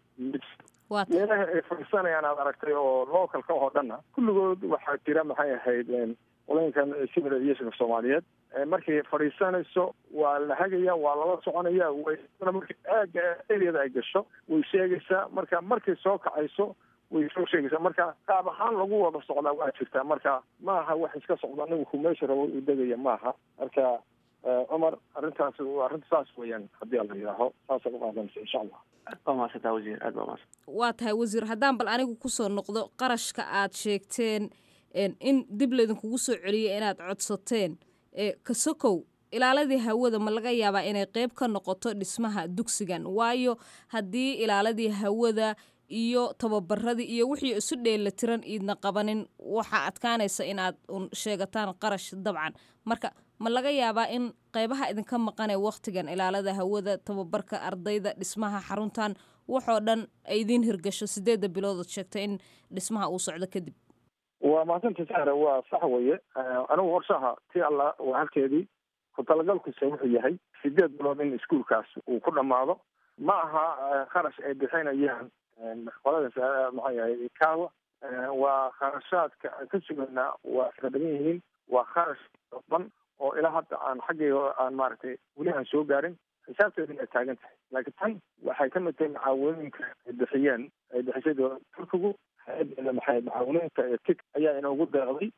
meelaha ay fadhiisanayaan aad aragtay oo localka oo dhanna kulligood waxaa jira maxay ahayd qolooyinkan civil aviationka soomaaliyeed markay fadhiisanayso waa la hagaya waa lala soconaya way marka aaga areada ay gasho way sheegaysaa marka markay soo kacayso way soo sheegaysaa marka qaab ahaan lagu wada socdaa waa jirtaa marka maaha wax iska socda ninku meesha rabo u degaya maaha marka cumar arrintaas arrinta saas weeyaan haddii ala yidhaaho saasa u qaadanaysa insha allah aad baa mahadsantaa wasiir aad baa mahadsan waa tahay wasiir haddaan bal anigu kusoo noqdo qarashka aad sheegteen in dib laydinkugu soo celiyo inaad codsateen kasokow ilaaladii hawada ma laga yaabaa inay qeyb ka noqoto dhismaha dugsigan waayo haddii ilaaladii hawada iyo tababaradii iyo wixii isu dheelatiran iidna qabanin waxaa adkaanaysa inaad un sheegataan qarash dabcan marka ma laga yaabaa in qeybaha idinka maqanee wakhtigan ilaalada hawada tababarka ardayda dhismaha xaruntan waxoo dhan ay idiin hirgasho sideedda biloodood sheegtay in dhismaha uu socdo kadib waa mahadsanta sahra waa sax weye anigu horshaha ti alla waa halkeedii ku talagalkiisa wuxuu yahay sideed bilood in iskuolkaas uu ku dhammaado ma aha kharash ay bixinayaan qolada maxaa yahay kaawa waa kharashaadka aan ka sugaynaa waa iska badan yihiin waa kharash ban oo ilaa hadda aan xaggayga aan maaragtay weli aan soo gaarin xisaabteedina ay taagan tahay laakiin tan waxay ka mid tahay macaawinooyinka ay bixiyeen ay bixisay dowlada turkigu hay-addeeda maxay macaawinooyinka ee tik ayaa inoogu deeqday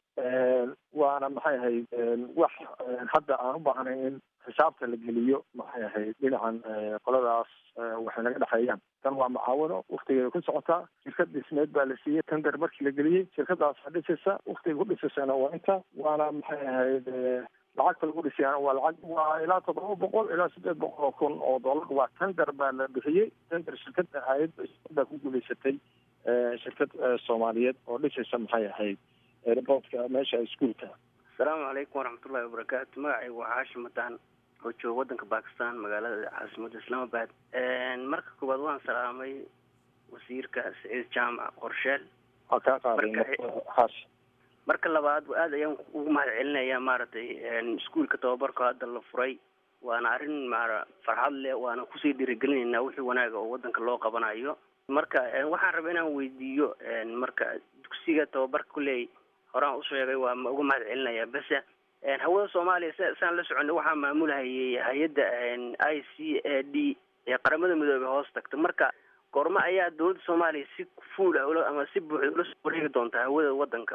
waana maxay ahayd wax hadda aan u baahnay in xisaabta la geliyo maxay ahayd dhinacan qoladaas waxay naga dhexeeyaan tan waa macaawino waktigeeda ku socotaa shirkad dhismeed baa la siiyey tender markii la geliyey shirkadaasa dhisaysa waktiga ku dhisaysana waa inta waana maxay ahayd lacagta lagu dhisayana waa lacag waa ilaa toddoba boqol ilaa siddeed boqol oo kun oo dollar waa tender baa la bixiyey tender shirkada ahayd shirkada ku guulaysatay shirkad soomaaliyeed oo dhisaysa maxay ahayd airportka meesha iskuolka asalaamu calaykum waraxmatullahi wabarakaatu magacaygu waa xaashim mataan oo jooga waddanka bakistan magaalada caasimadda islaamabad marka koowaad waan salaamay wasiirka saciid jaamac qorsheel waa kaa qaaday xaashi marka labaad aad ayaan ugu mahad celinayaa maaragtay iskuolka tababarka hadda la furay waana arrin ma farxad leh waana kusii dhiirigelinaynaa wixii wanaaga oo waddanka loo qabanayo marka waxaan rabaa inaan weydiiyo marka dugsiga tababarka kuley horaan u sheegay waa ma uga mahad celinayaa bese hawada soomaaliya s saan la soconay waxaa maamulhayay hay-adda i c a d ee qaramada midoobey hoos tagta marka goormo ayaa dowladda soomaaliya si fuul ah ula ama si buuxda ula soo wareegi doontaa hawada waddanka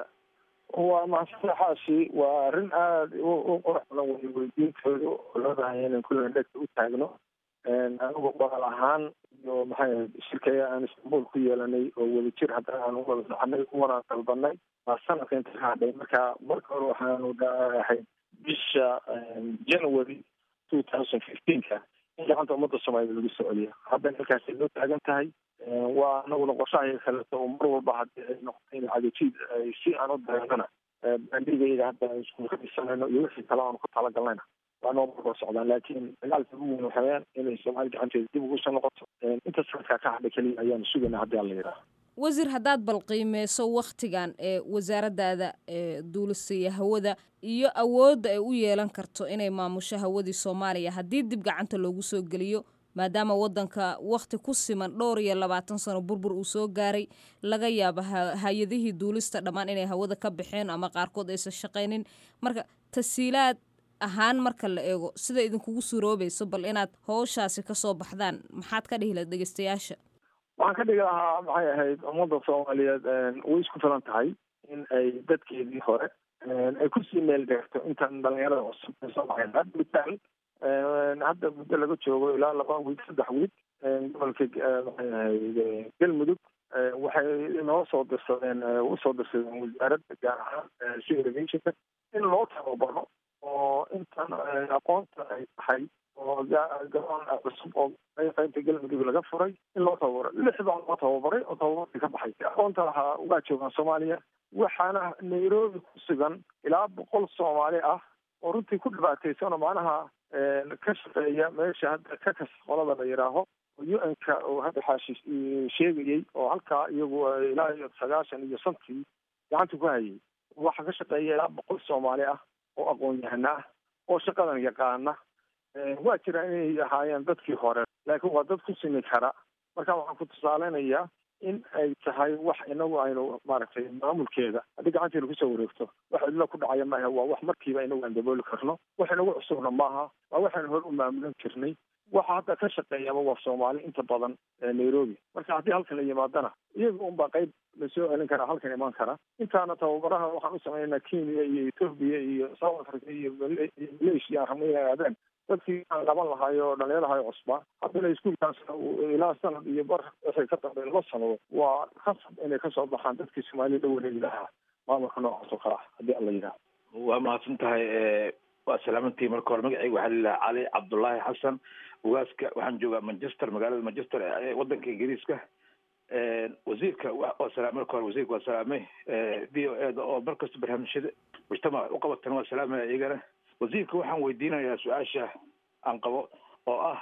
waa mahadsanta xaashi waa arrin aada u qurux badan wey weydiintooda oo leedahay inaan kulligan dhegta u taagno anigu qoraal ahaan iyo maxay ahayd shirkaya aan istanbul ku yeelanay oo wadajir haddana aan uwada soconay uwana dalbanay waa sanadka inta ka hadhay marka marka hore waxaanu ahayd bisha january two thousand fifteenka in gacanta ummadda soomaaliyed lagu soo celiyo haddana halkaasay loo taagan tahay waa anaguna qorshahay kaleeto oo mar walba haddii ay noqotay in cagajiid ay si aan u dareennana bandhigayga hadda aan iskuul ka dhisanayno iyo wixii kale aanu ku talagalnayna waa noo markoo socdaan laakiin dagaalka ugu weyn waxa weyaan inay soomaali gacanteeda dib ugu soo noqoto inta sanadkaa ka hadhay keliya ayaanu sugayna haddii alla yidhaaha wasiir haddaad balqiimeyso wakhtigan ee wasaaraddaada ee duulisaya hawada iyo awoodda ay u yeelan karto inay maamusho hawadii soomaaliya haddii dib gacanta loogu soo geliyo maadaama waddanka wakhti ku siman dhowr iyo labaatan sano burbur uu soo gaaray laga yaabo hay-adihii duulista dhammaan inay hawada ka baxeen ama qaarkood aysan shaqaynin marka tasiilaad ahaan marka la eego sida idinkugu suroobayso bal inaad howshaasi kasoo baxdaan maxaad ka dhihi lahayd dhegeystayaasha waxaan ka dhigi lahaa maxay ahayd ummadda soomaaliyeed way isku filan tahay in ay dadkeedii hore ay kusii meel deegto intaan dhalinyarada cusub ay soo baxeen hadda mitaal hadda muddo laga joogo ilaa laba wiig saddex wiig gobolka maxay ahayd galmudug waxay inoo soo dirsadeen usoo dirsadeen wasaaradda gaar ahaan si irrigationka in loo tababaro oo intan aqoonta ay tahay oo garoon cusub oo qaybta galmudug laga furay in loo tababaro lix baa loo tababaray oo tababarkii ka baxay aqoonta lahaa waa joogaan soomaaliya waxaana nairobi ku sugan ilaa boqol soomaali ah oo runtii ku dhibaataysanoo macnaha ka shaqeeya meesha hadda ka kas qolada la yidhaaho u n ka oo hadda xaashi sheegayey oo halkaa iyagu ilaa iyo sagaashan iyo shantii gacanta ku hayay waxaa ka shaqeeya ilaa boqol soomaali ah oo aqoon-yahana ah oo shaqadan yaqaana waa jira inay ahaayeen dadkii hore laakiin waa dad ku simi kara marka waxaan ku tusaaleynayaa in ay tahay wax inagu aynu maaragtay maamulkeeda haddii gacanteena kusoo wareegto wax cidlo ku dhacaya maaha waa wax markiiba inagu aan dabooli karno wax inagu cusubna maaha waa waxaynu hore u maamulan jirnay waxa hadda ka shaqeeyaba waa soomaali inta badan nairobi marka haddii halkan la yimaadana iyaga unbaa qayb lasoo celin karaa halkan imaan kara intaana tababaraha waxaan u sameynaa kenya iyo ethoobia iyo south africa iyo malaysia aan rabnay inay aadeen dadkii aan qaban lahaay oo dhalinyarahay cusbaa haddana iskuolkaas ilaa sanad iyo bar wixii ka dambeey laba sanado waa khasab inay kasoo baxaan dadkii soomaaliya la wareegi lahaa maamulka noocaas oo kale ah haddii alla yidhaha waa mahadsan tahay waa salaamantii marka hore magacayga waxaa lilaha cali cabdullaahi xasan ugaaska waxaan joogaa manchester magaalada manchester ee waddanka ingiriiska wasiirka waa salaamay marka hore wasiirka waa salaamay v o eda oo markasta barnaamijyada mujtamaca u qabatana waa salaamaya iyagana wasiirka waxaan weydiinayaa su-aasha aan qabo oo ah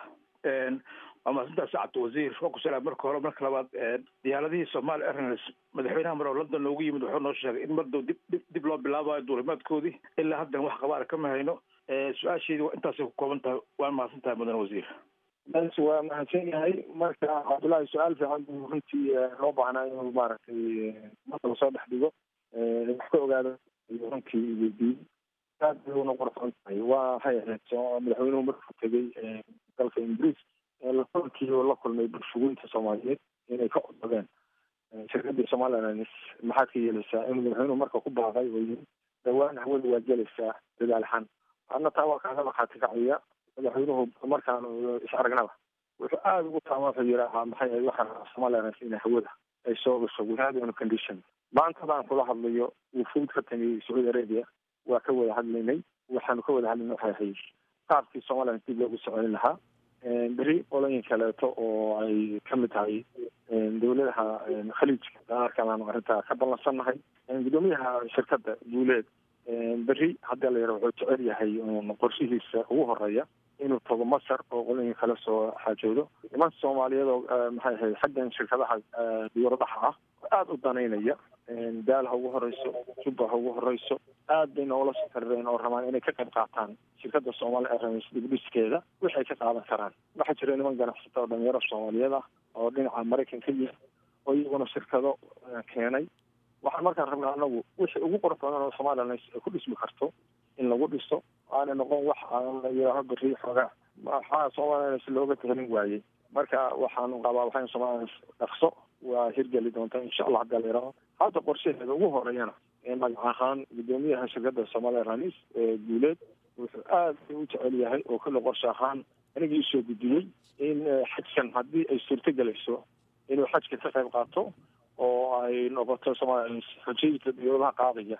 waa mahadsantaa sacabta wasiir waa ku salaam marka hore marka labaad diyaaradihii somali airlines madaxweynaha mar oo london noogu yimid wuxuu noo sheegay in mar dow dib dib dib loo bilaabayo duulimaadkoodii ilaa haddana wax qabaara kama hayno su-aasheedii waa intaasay ku kooban tahay waan mahadsan tahay mudan wasiir bas waa mahadsan yahay marka cabdullaahi su-aal fiican buu runtii loo baahnaa inuu maaragtay marka soo dhex dhigo wax ka ogaado ayuu runtii weydiiyey aad bay una qorsoon tahay waa waxay ahayd soo madaxweynuhu markuu tegey dalka ingiriis lakulkii oo la kulmay bulshugoynta soomaaliyeed inay ka codsadeen shirkadii somalilands maxaad ka yeelaysaa inuu madaxweynuhu marka ku baaqay oo yiri dhawaan hawada waa gelaysaa dadaalxan adna taa waa kaaga markhaati kacaya madaxweynuhu markaan is aragnaba wuxuu aada ugu taama wuxuu yidhaahaa maxay ahayd waxaan somalilands inay hawada ay soo gasho without any condition maantadaan kula hadlayo wufuud ka timi sacuudi arabia waa ka wada hadlaynay waxaanu ka wada hadlaynay waxay ahayd qaabkii somaliland dib loogu soconin lahaa beri olooyin kaleeto oo ay kamid tahay dowladaha khaliijka daarkan aanu arrintaa ka ballansannahay gudoomiyaha shirkadda guuleed beri hadda la yaro wuxuu jecel yahay qorshihiisa ugu horeeya inuu tago masar oo qolooyin kale soo xaajoodo niman soomaaliyeed oo maxay ahayd xaggan shirkadaha diyaaradaha ah aada u danaynaya daal ha ugu horeyso jubba ha ugu horeyso aad bay noola soo tarireen oo rabaan inay ka qayb qaataan shirkadda somali airlines dibdhiskeeda waxay ka qaadan karaan waxaa jira niman ganacsata oo dhalinyaro soomaaliyeed ah oo dhinaca maraykan ka yimid oo iyaguna shirkado keenay waxaan markaan rabnaa anagu wixii ugu qurux badan oo somali airlines ay ku dhismi karto in lagu dhiso aanay noqon wax aan la yidhaaho beri xoogaa maxaa somali airlines looga tehelin waayey marka waxaanu qabaa waxaan somali airlines dhaqso waa hirgeli doonta insha allah hadii la yidhaaho hadda qorshaheeda ugu horeeyana magac ahaan gudoomiyaha shirkadda somali airlines guuleed wuxuu aad u jecel yahay oo kale qorshe ahaan anigii usoo gudiyey in xajkan haddii ay suurto gelayso inuu xajka ka qayb qaato oo ay noqoto somali airlines xojayinka diyoodaha qaadaya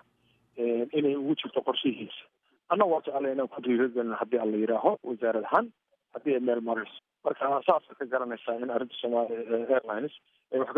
inay ugu jirto qorshihiisa annaga waa jeclay inaan ku dhiiragelin haddii ala yidhaaho wasaarad ahaan haddii ay meel marayso marka saasa ka garanaysaa in arrinta somali airlines ay wax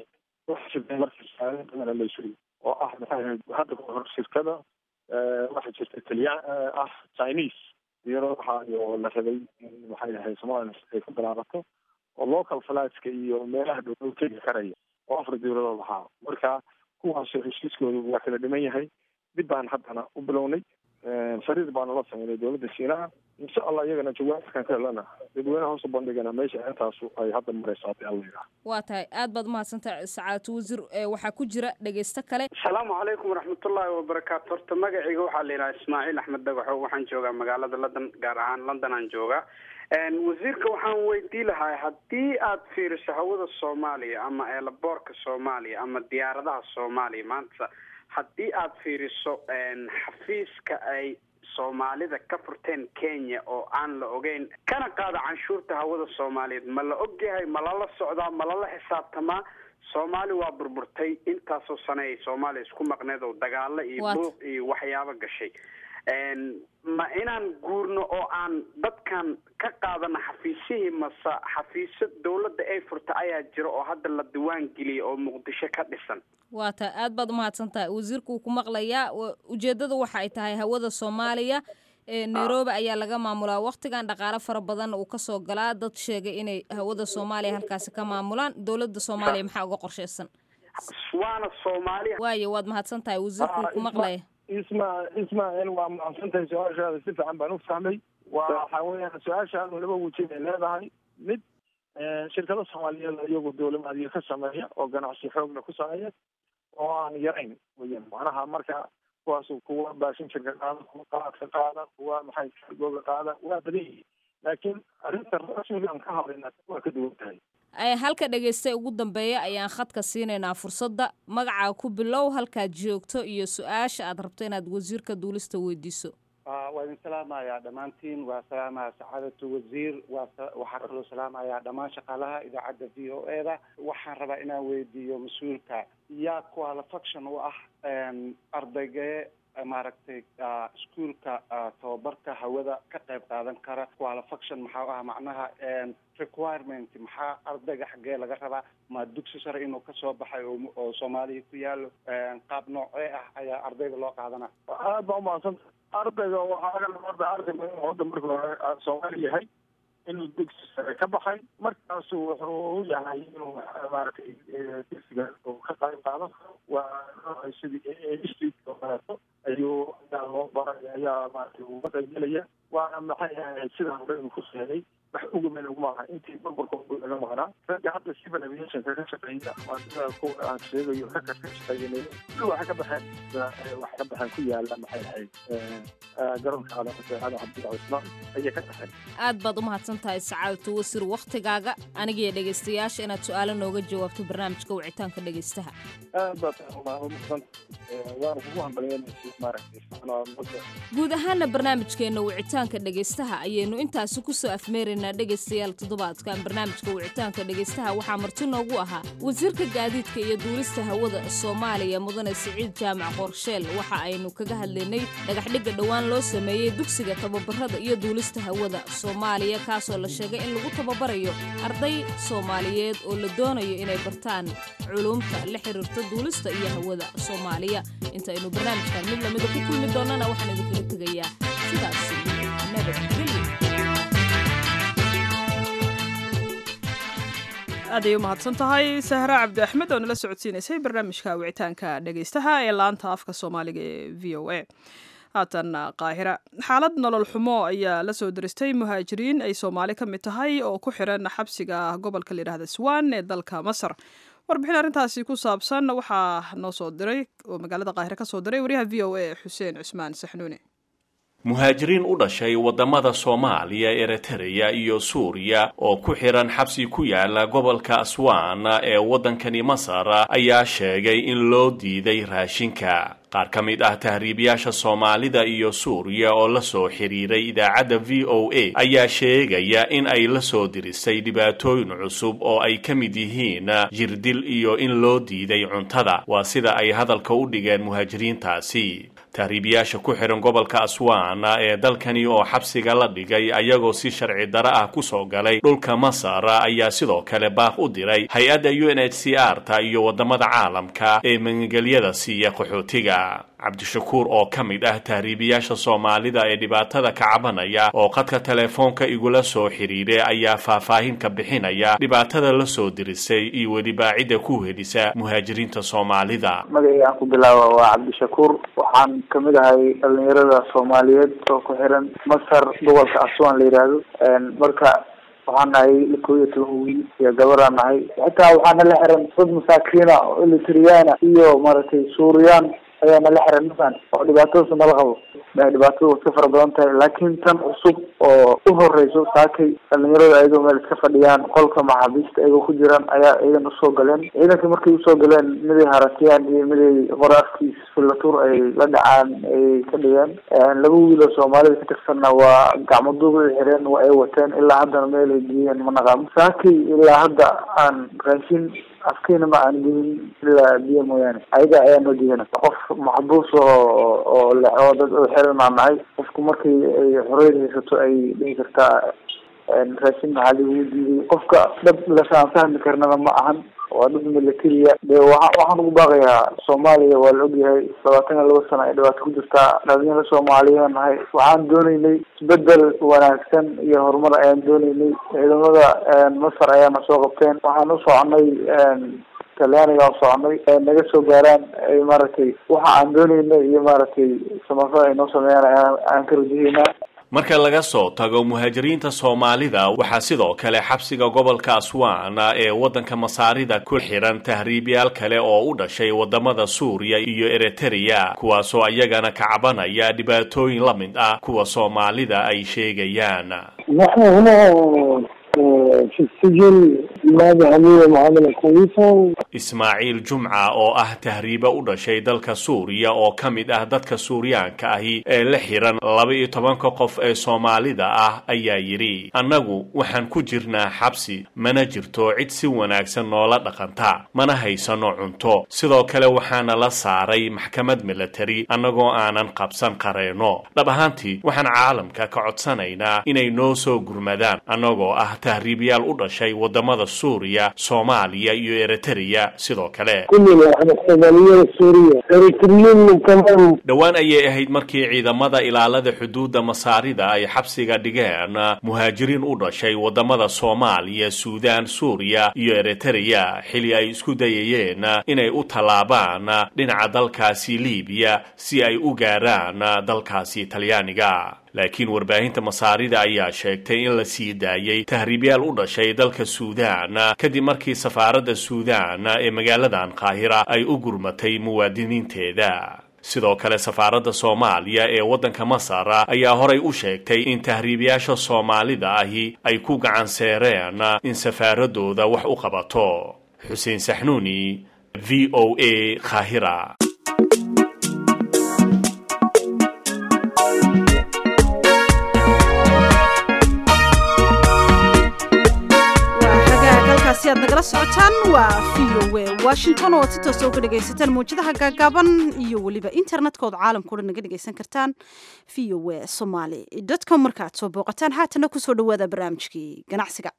ka markiisaadana la suri oo ah maxay ahayd hadda kahor shirkada waxaa jirta taliyaan ah chinese diyaaradaha iyo la rabay in maxay ahayd somaliland ay ku bilaabato oo local flightska iyo meelaha dhow tegi karaya oo afar diyaaradood ahaa marka kuwaas heshiiskooda waa kala dhiman yahay dib baan haddana u bilownay fariir baanu la sameynay dowladda shiinaha insha allah iyagana jawaabkan ka helana dadweynaha hoos u bandhigana meesha intaasu ay hadda marayso haddii alla yidhaha waa tahay aad baad umahadsantahay sacaadatu wasiir waxaa ku jira dhegeysto kale asalaamu calaykum waraxmatullaahi wabarakaatu horta magacayga waxaa la yidhaha ismaaciil axmed dagaxo waxaan joogaa magaalada london gaar ahaan london aan joogaa wasiirka waxaan weydii lahaa haddii aad fiiriso hawada soomaaliya ama eelaboorka soomaaliya ama diyaaradaha soomaaliya maanta haddii aad fiiriso xafiiska ay soomaalida ka furteen kenya oo aan la ogeyn kana qaada canshuurta hawada soomaaliyeed ma la ogyahay ma lala socdaa ma lala xisaabtamaa soomaali waa burburtay intaasoo sane ay soomaaliya isku maqneed oo dagaalo iyo buuq iyo waxyaabo gashay ma inaan guurno oo aan dadkan ka qaadano xafiisihii mase xafiisyo dawladda ay furta ayaa jira oo hadda la diwaan geliyay oo muqdisho ka dhisan waa tahay aad baad umahadsan tahay wasiirku wuu ku maqlayaa ujeeddada waxa ay tahay hawada soomaaliya nairobi ayaa laga maamulaa waktigan dhaqaale fara badan uu kasoo galaa dad sheegay inay hawada soomaaliya halkaasi ka maamulaan dowladda soomaaliya maxaa uga qorsheysan waana soomaaliya waayo waad mahadsan tahay wasiirku wuu ku maqlaya isma ismaaciil waa mahadsantahay su-aashaada si fiican baan u fahmay waxa weeyaan su-aashaadu laba weji bay leedahay mid shirkado soomaaliyeed iyagu dowlamaadiyo ka sameeya oo ganacsi xoogna ku sameeya oo aan yarayn weyan macnaha marka kuwaas kuwa baashin shirka qaada kuwa qalaadka qaada kuwa maxay kargooga qaada waa badan yihiin laakiin arrinta rasmiga aan ka hadlayna waa ka duwan tahay halka dhegeysta ugu dambeeya ayaan khadka siinaynaa fursadda magacaa ku bilow halkaad joogto iyo su-aasha aad rabto inaad wasiirka duulista weydiiso waa idin salaamayaa dhammaantiin waa salaamaya sacaadatu wasiir waxaa kaloo salaamayaa dhammaan shaqaalaha idaacadda v o e da waxaan rabaa inaan weydiiyo mas-uulka yaa qualifaction u ah ardaygee maaragtay iskuolka tababarka hawada ka qayb qaadan kara qualifaction maxaa ah macnaha requirement maxaa ardayga xaggee laga rabaa ma dugsi sare inuu kasoo baxay oo soomaaliya ku yaalo qaab noocee ah ayaa ardayga loo qaadana aad baa umahadsanta ardayga waxaa laga rabaa ardayga inuu hadda marka hore soomaali yahay inuu dugsi sare ka baxay markaasu wuxuu u yahay inuu maaragtay dugsiga uu ka qayb qaadan karo waa sidii institute oo kaleeto ayuu ayaa loo baray ayaa maaragtay uga qaybgelaya waana maxay ahayd sidaa hore uu ku sheegay wax ugumen uguma aha intii burburka laga maqnaa ragga hadda civil aviationka ka shaqeeya waa sida kuwa aan sheegayo ragga ka shaqeeyanay waxay ka baxeen waxay ka baxeen ku yaala maxay ahayd garoonka calaamaseexada cabdilla cismaan ayay ka baxeen aad baad u mahadsan tahay sacaadatu wasiir wakhtigaaga anigiyo dhegaystayaasha inaad su-aalo nooga jawaabto barnaamijka wicitaanka dhegaystaha aad baad umahadsan waana kugu hambalyeynaysa maaragtay guud ahaana barnaamijkeenna wicitaanka dhegaystaha ayaynu intaasi kusoo afmeeraynaa dhegaystayaal toddobaadkan barnaamijka wicitaanka dhegaystaha waxaa marti noogu ahaa wasiirka gaadiidka iyo duulista hawada soomaaliya mudane siciid jaamac qorsheel waxa aynu kaga hadlaynay dhagaxdhigga dhowaan loo sameeyey dugsiga tababarada iyo duulista hawada soomaaliya kaasoo la sheegay in lagu tababarayo arday soomaaliyeed oo la doonayo inay bartaan culuumta la xiriirta duulista iyo hawada soomaaliya intaynu barnaamijkan mid lamida ku kulmi doonana waxaan idinkaga tegayaa sidaas nabadgelyo aad ay u mahadsan tahay sahra cabdi axmed oo nala socodsiinaysay barnaamijka wicitaanka dhegaystaha ee laanta afka soomaaliga ee v o a haatan qaahira xaalad nolol xumo ayaa la soo diristay muhaajiriin ay soomaali ka mid tahay oo ku xiran xabsiga gobolka layidhahda swan ee dalka masar warbixin arrintaasi ku saabsan waxaa noo soo diray oo magaalada qaahire ka soo diray wariyaha v o a xuseen cusmaan saxnuune muhaajiriin u dhashay waddamada soomaaliya eritreya iyo suuriya oo ku xihan xabsi ku yaala gobolka aswan ee waddankani masar ayaa sheegay in loo diiday raashinka qaar ka mid ah tahriibayaasha soomaalida iyo suuriya oo la soo xiriiray idaacadda v o a ayaa sheegaya in ay la soo dirisay dhibaatooyin cusub oo ay ka mid yihiin jirdil iyo in loo diiday cuntada waa sida ay hadalka u dhigeen muhaajiriintaasi tahriibayaasha ku xihan gobolka aswan ee dalkani oo xabsiga la dhigay ayagoo si sharci daro ah kusoo galay dhulka masar ayaa sidoo kale baaq u diray hay-adda u n h c r ta iyo waddamada caalamka ee magangelyada siiya qaxootiga cabdishakuur oo ka mid ah tahriibayaasha soomaalida ee dhibaatada ka cabanaya oo khadka telefoonka igula soo xidhiiray ayaa faahfaahin ka bixinaya dhibaatada la soo dirisay iyo weliba cidda ku helisa muhaajiriinta soomaalida magacii aan ku bilaaba waa cabdishakuur waxaan kamid ahay dhalinyarada soomaaliyeed oo ku xiran masar gobolka aswan la yidhaahdo marka waxaan nahay kow iyo toban wiil iyo gabaraan nahay xitaa waxaana la xiran dad masaakiina oo elitriyana iyo maaragtay suuriyaan ayaa nala xiran mafan oo dhibaatadaas nala qabo dhibaatada way ka fara badan tahay laakiin tan cusub oo u horeyso saakay dhalinyarada ayagoo meel iska fadhiyaan qolka maxaabiista ayagoo ku jiraan ayaa ciidan usoo galeen ciidanka markay usoo galeen miday haratiyaan iyo miday qore afkiis filatur ay la dhacaan ay ka dhigeen laba wiil oo soomaalida ka tirsanna waa gacmo duuba ay xireen waa ay wateen ilaa haddana meel ay geeyeen ma naqaamo saakay ilaa hadda aan raashin afkiina ma aan gelin ilaa biyo mooyaane ayaga ayaa noo diidana qof maxbuus oo oo oo dad oo xiran aan nahay qofku markay ay xoreyd haysato ay dhihi kartaa raashin maxaa lagu diiday qofka dad lasaan fahmi karnana ma ahan waa dad militariya de waa waxaan ugu baaqayaa soomaaliya waa la ogyahay labaatan iyo laba sano ay dhibaato ku jirtaa dhalinyaro soomaaliya nahay waxaan dooneynay isbedel wanaagsan iyo horumar ayaan dooneynay ciidamada masar ayaana soo qabteen waxaan u soconay talyaaniga u soconay naga soo gaaraan ay maaragtay waxa aan dooneynay iyo maaragtay samafada ay noo sameeyaan aan ka rajaheynaa marka laga soo tago muhaajiriinta soomaalida waxaa sidoo kale xabsiga gobolka aswan ee waddanka masaarida ku xiran tahriibyaal kale oo u dhashay waddamada suuriya iyo eritreya kuwaasoo ayagana ka cabanaya dhibaatooyin la mid ah kuwa soomaalida ay sheegayaan نحن هنا في السجن maadi hamiye maxamed kuwiso ismaaciil jumca oo ah tahriibo u dhashay dalka suuriya oo ka mid ah dadka suuriyaanka ahi ee la xiran laba iyo tobanka qof ee soomaalida ah ayaa yidhi annagu waxaan ku jirnaa xabsi mana jirto cid si wanaagsan noola dhaqanta mana haysano cunto sidoo kale waxaana la saaray maxkamad milatari annagoo aanan qabsan qareenno dhab ahaantii waxaan caalamka ka codsanaynaa inay noo soo gurmadaan annagoo ah tahriibyaal u dhashay waddamada suuriya soomaaliya iyo eritreya sidoo kale dhowaan ayay ahayd markii ciidamada ilaalada xuduudda masaarida ay xabsiga dhigeen muhaajiriin u dhashay waddamada soomaaliya suudaan suuriya iyo eritreya xili ay isku dayayeen inay u tallaabaan dhinaca dalkaasi liibiya si ay u gaaraan dalkaasi talyaaniga laakiin warbaahinta masaarida ayaa sheegtay in la sii daayey tahriibyaal u dhashay dalka suudaan kadib markii safaaradda suudaan ee magaaladan qaahira ay u gurmatay muwaadiniinteeda sidoo kale safaaradda soomaaliya ee waddanka masar ayaa horay u sheegtay in tahriibayaasha soomaalida ahi ay ku gacan seereen in safaaradooda wax u qabato xuseen saxnuuni v o a qaahira si aad nagala socotaan waa v o w washington oo aad si toosa uga dhegaysataan mawjadaha gaagaaban iyo weliba internetkooda caalamka o dhan naga dhegaysan kartaan v o w somaly com markaaad soo booqataan haatana kusoo dhawaada barnaamijkii ganacsiga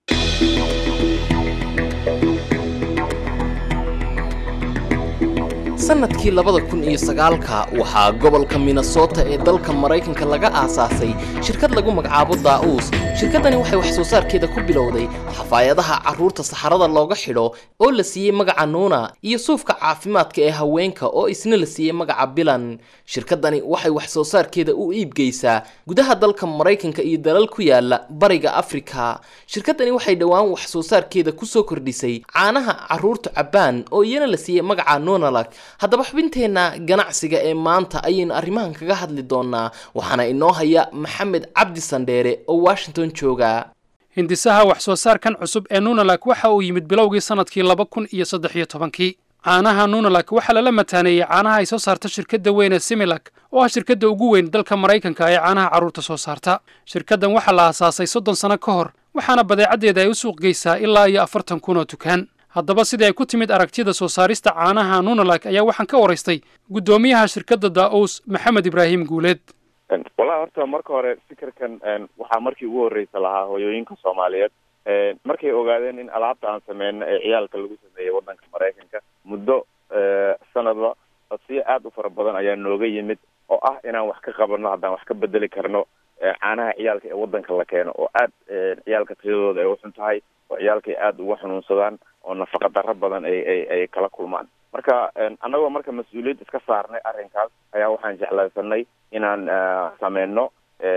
sanadkii labada kun iyo sagaalka waxaa gobolka minnesota ee dalka maraykanka laga aasaasay shirkad lagu magacaabo daa'uus shirkaddani waxay wax soo saarkeeda ku bilowday xafaayadaha carruurta saxarada looga xidho oo la siiyey magaca nuuna iyo suufka caafimaadka ee haweenka oo isna la siiyey magaca bilan shirkaddani waxay wax soo saarkeeda u iibgeysaa gudaha dalka maraykanka iyo dalal ku yaala bariga afrika shirkaddani waxay dhowaan wax soo saarkeeda kusoo kordhisay caanaha carruurta cabbaan oo iyana la siiyey magaca nuunalag haddaba xubinteenna ganacsiga ee maanta ayaynu arrimahan kaga hadli doonaa waxaana inoo haya maxamed cabdi sandheere oo washington jooga hindisaha wax soo saarkan cusub ee nunalak waxa uu yimid bilowgii sannadkii laba kun iyo saddex iyo tobankii caanaha nunalak waxaa lala mataaneeyey caanaha ay soo saarta shirkadda weyn ee similak oo ah shirkadda ugu weyn dalka maraykanka ee caanaha carruurta soo saarta shirkaddan waxaa la aasaasay soddon sano ka hor waxaana badeecaddeeda ay u suuq geysaa ilaa iyo afartan kun oo dukaan haddaba sidii ay ku timid aragtida soo saarista caanaha nunalak ayaa waxaan ka waraystay guddoomiyaha shirkadda daa'uus maxamed ibraahim guuleed wallahi horta marka hore fikirkan waxaa markii ugu horreysa lahaa hooyooyinka soomaaliyeed markay ogaadeen in alaabta aan sameyno ee ciyaalka lagu sameeyey waddanka maraykanka muddo sanadba codsiyo aada u fara badan ayaa nooga yimid oo ah inaan wax ka qabano haddaan wax ka bedeli karno caanaha ciyaalka ee waddanka la keeno oo aad ciyaalka tayadooda ay uxun tahay oo ciyaalka ay aada uga xanuunsadaan oo nafaqa darro badan ay ay ay kala kulmaan marka annagoo marka mas-uuliyad iska saarnay arrinkaas ayaa waxaan jeclaysanay inaan sameyno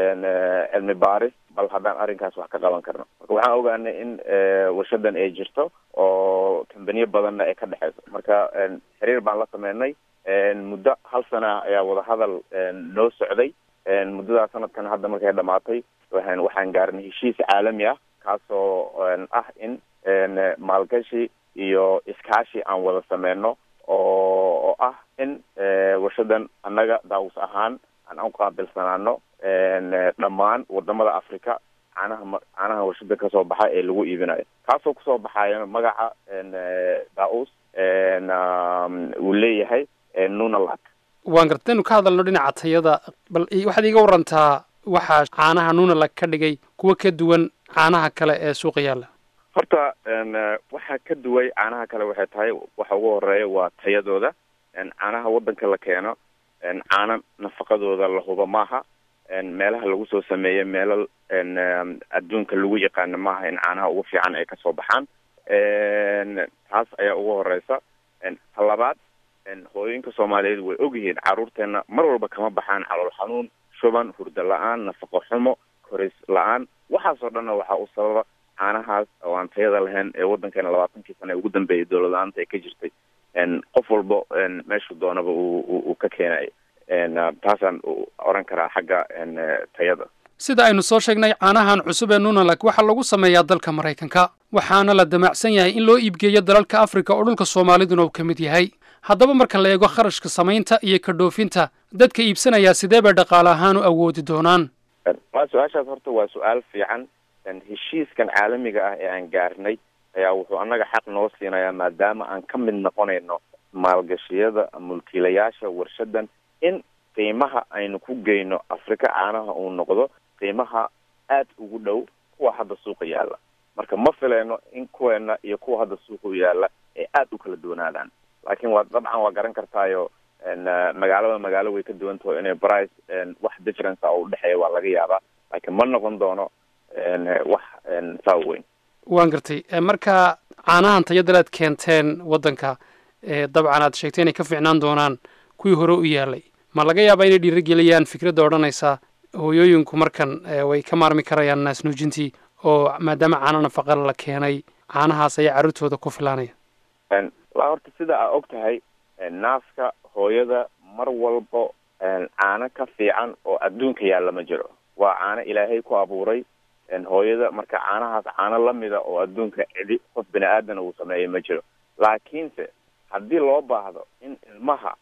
cilmi baaris bal haddaan arrinkaas wax ka qaban karno marka waxaan ogaanay in warshadan ay jirto oo kambaniyo badanna ay ka dhexeyso marka xiriir baan la sameynay muddo hal sana ayaa wadahadal noo socday muddadaas sanadkan hadda markay dhamaatay waxaan waxaan gaarnay heshiis caalami ah kaasoo ah in maalgashi iyo iskaashi aan wada sameyno oo oo ah in warshadan annaga daawus ahaan aan u qaabilsanaano dhammaan wadamada africa caanaha caanaha warshada kasoo baxa ee lagu iibinayo kaasoo kusoo baxayo magaca daus uu leeyahay nunalak waan gartaynu ka hadalno dhinaca tayada bal waxaad iiga warantaa waxaa caanaha nunalak ka dhigay kuwa ka duwan caanaha kale ee suuqa yaalla horta waxaa ka duway caanaha kale waxay tahay waxa ugu horeeya waa tayadooda caanaha waddanka la keeno caano nafaqadooda la hubo maaha meelaha lagu soo sameeyo meelo adduunka lagu yaqaano maaha in caanaha ugu fiican ay kasoo baxaan taas ayaa ugu horeysa ta labaad hooyooyinka soomaaliyeed way ogyihiin carruurteena mar walba kama baxaan calool xanuun shuban hurdo la-aan nafaqo xumo koris la-aan waxaasoo dhanna waxaa u sababa caanahaas oo aan tayada lahayn ee waddankeena labaatankii sana ee ugu dambeeyay dowlad la-aanta ee ka jirtay qof walba meeshuu doonaba uu ka keenayo taasaan oran karaa xagga tayada sida aynu soo sheegnay caanahan cusub ee nunalak waxaa lagu sameeyaa dalka maraykanka waxaana la damacsan yahay in loo iibgeeyo dalalka afrika oo dhulka soomaaliduna uu ka mid yahay haddaba marka la eego kharashka samaynta iyo ka dhoofinta dadka iibsanayaa sidee bay dhaqaale ahaan u awoodi doonaan waa su-aashaas horta waa su-aal fiican heshiiskan caalamiga ah ee aan gaarnay ayaa wuxuu annaga xaq noo siinayaa maadaama aan ka mid noqonayno maalgashiyada mulkiilayaasha warshadan in qiimaha aynu ku geyno afrika caanaha uu noqdo qiimaha aad ugu dhow kuwa hadda suuqa yaalla marka ma fileyno in kuweena iyo kuwa hadda suuqa u yaalla ay aad u kala duwanaadaan laakiin waa dabcan waa garan kartaayo magaalada magaalo way ka duwan taho inay price wax difference a u dhexeeya waa laga yaabaa laakiin ma noqon doono wax saa weyn waan gartay marka caanahan tayadal aad keenteen waddanka dabcan aad sheegtay inay ka fiicnaan doonaan kuwii hore u yaalay ma laga yaabaa inay dhiirigeliyaan fikradda odhanaysa hooyooyinku markan way ka maarmi karayaan naasnuujintii oo maadaama caano nafaqa la keenay caanahaas ayaa carruurtooda ku filaanaya la horta sida aa og tahay naaska hooyada mar walbo caano ka fiican oo adduunka yaalla ma jiro waa caano ilaahay ku abuuray hooyada marka caanahaas caano lamida oo adduunka cidi qof bini aadana uu sameeyay ma jiro laakiinse haddii loo baahdo in ilmaha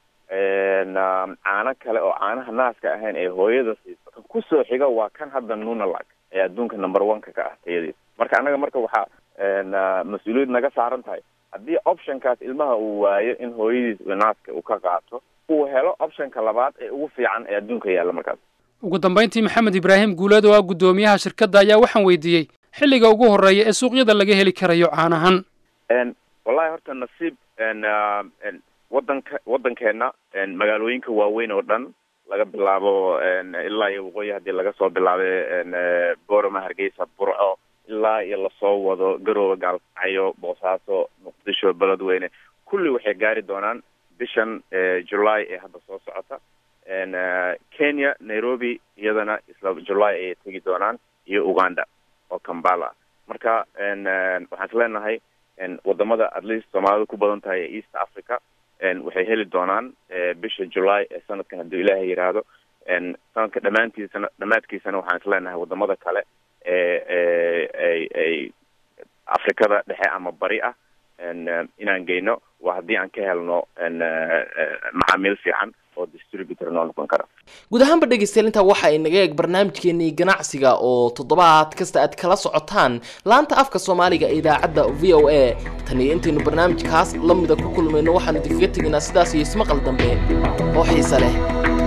caano kale oo caanaha naaska ahayn ay hooyada siiso kan kusoo xiga waa kan hadda nunalag ee adduunka number one-ka ka ah tayadiis marka annaga marka waxaa mas-uuliyad naga saaran tahay haddii optionkaas ilmaha uu waayo in hooyadiis naaska uu ka qaato uu helo optionka labaad ee ugu fiican ee adduunka yaalla markaas ugu dambayntii maxamed ibraahim guuleed oo ah guddoomiyaha shirkadda ayaa waxaan weydiiyey xilliga ugu horreeya ee suuqyada laga heli karayo caanahan wallahi horta nasiib wadanka waddankeena magaalooyinka waaweyn oo dhan laga bilaabo ilaa iyo waqooyi haddii laga soo bilaabay boorama hargeysa burco ilaa iyo lasoo wado garooba gaalkacyo boosaaso muqdisho beledweyne kulli waxay gaari doonaan bishan july ee hadda soo socota kenya nairobi iyadana isla july ayay tegi doonaan iyo uganda oo kambala marka waxaan is leenahay wadamada at least soomaalida ku badan tahay ee east africa waxay heli doonaan bisha july ee sanadkan hadduu ilaahay yidhaahdo sanadka dhammaantiisana dhammaadkiisana waxaan is leenahay wadamada kale ee ay ay afrikada dhexe ama bari ah inaan geyno waa haddii aan ka helno macaamiil fiican oo distributor noo noqon kara guud ahaanba dhegeystayaal intaa waxa ay naga eeg barnaamijkeenii ganacsiga oo toddobaad kasta aad kala socotaan laanta afka soomaaliga ee idaacadda v o a tan iyo intaynu barnaamijkaas la mida ku kulmayno waxaanu idinkaga tegaynaa sidaas iyo ismaqal dambe oo xiise leh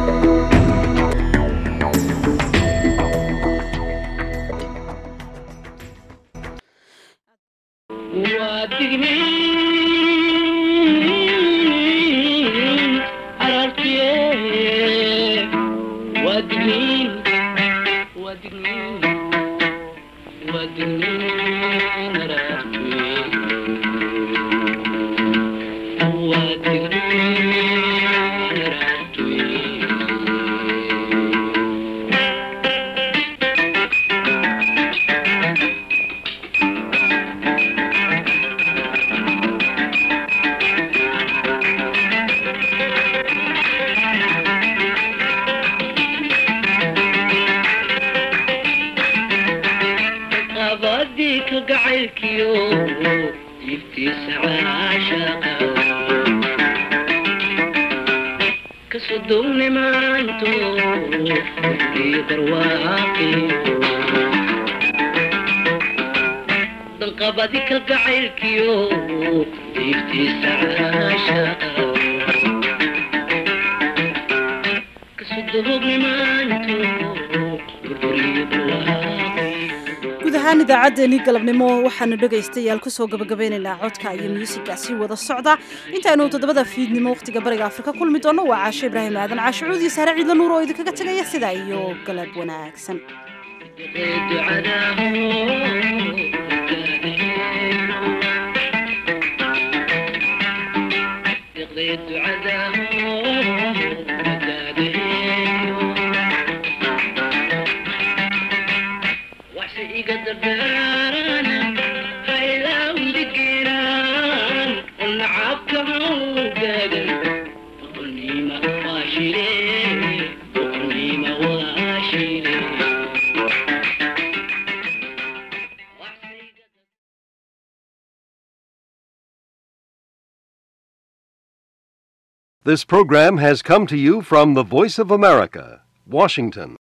guud ahaan idaacaddeenii galabnimo waxaanu dhegaystayaal kusoo gabagabeynaynaa codka iyo muusiga sii wada socda intaaynu toddobada fiidnimo wakhtiga bariga afrika kulmi doonno waa caasho ibraahim aadan caasho cuudi saare ciidla nuur oo idinkaga tegaya sidaa iyo galab wanaagsan Thank you. This program has come to you from the Voice of America, Washington.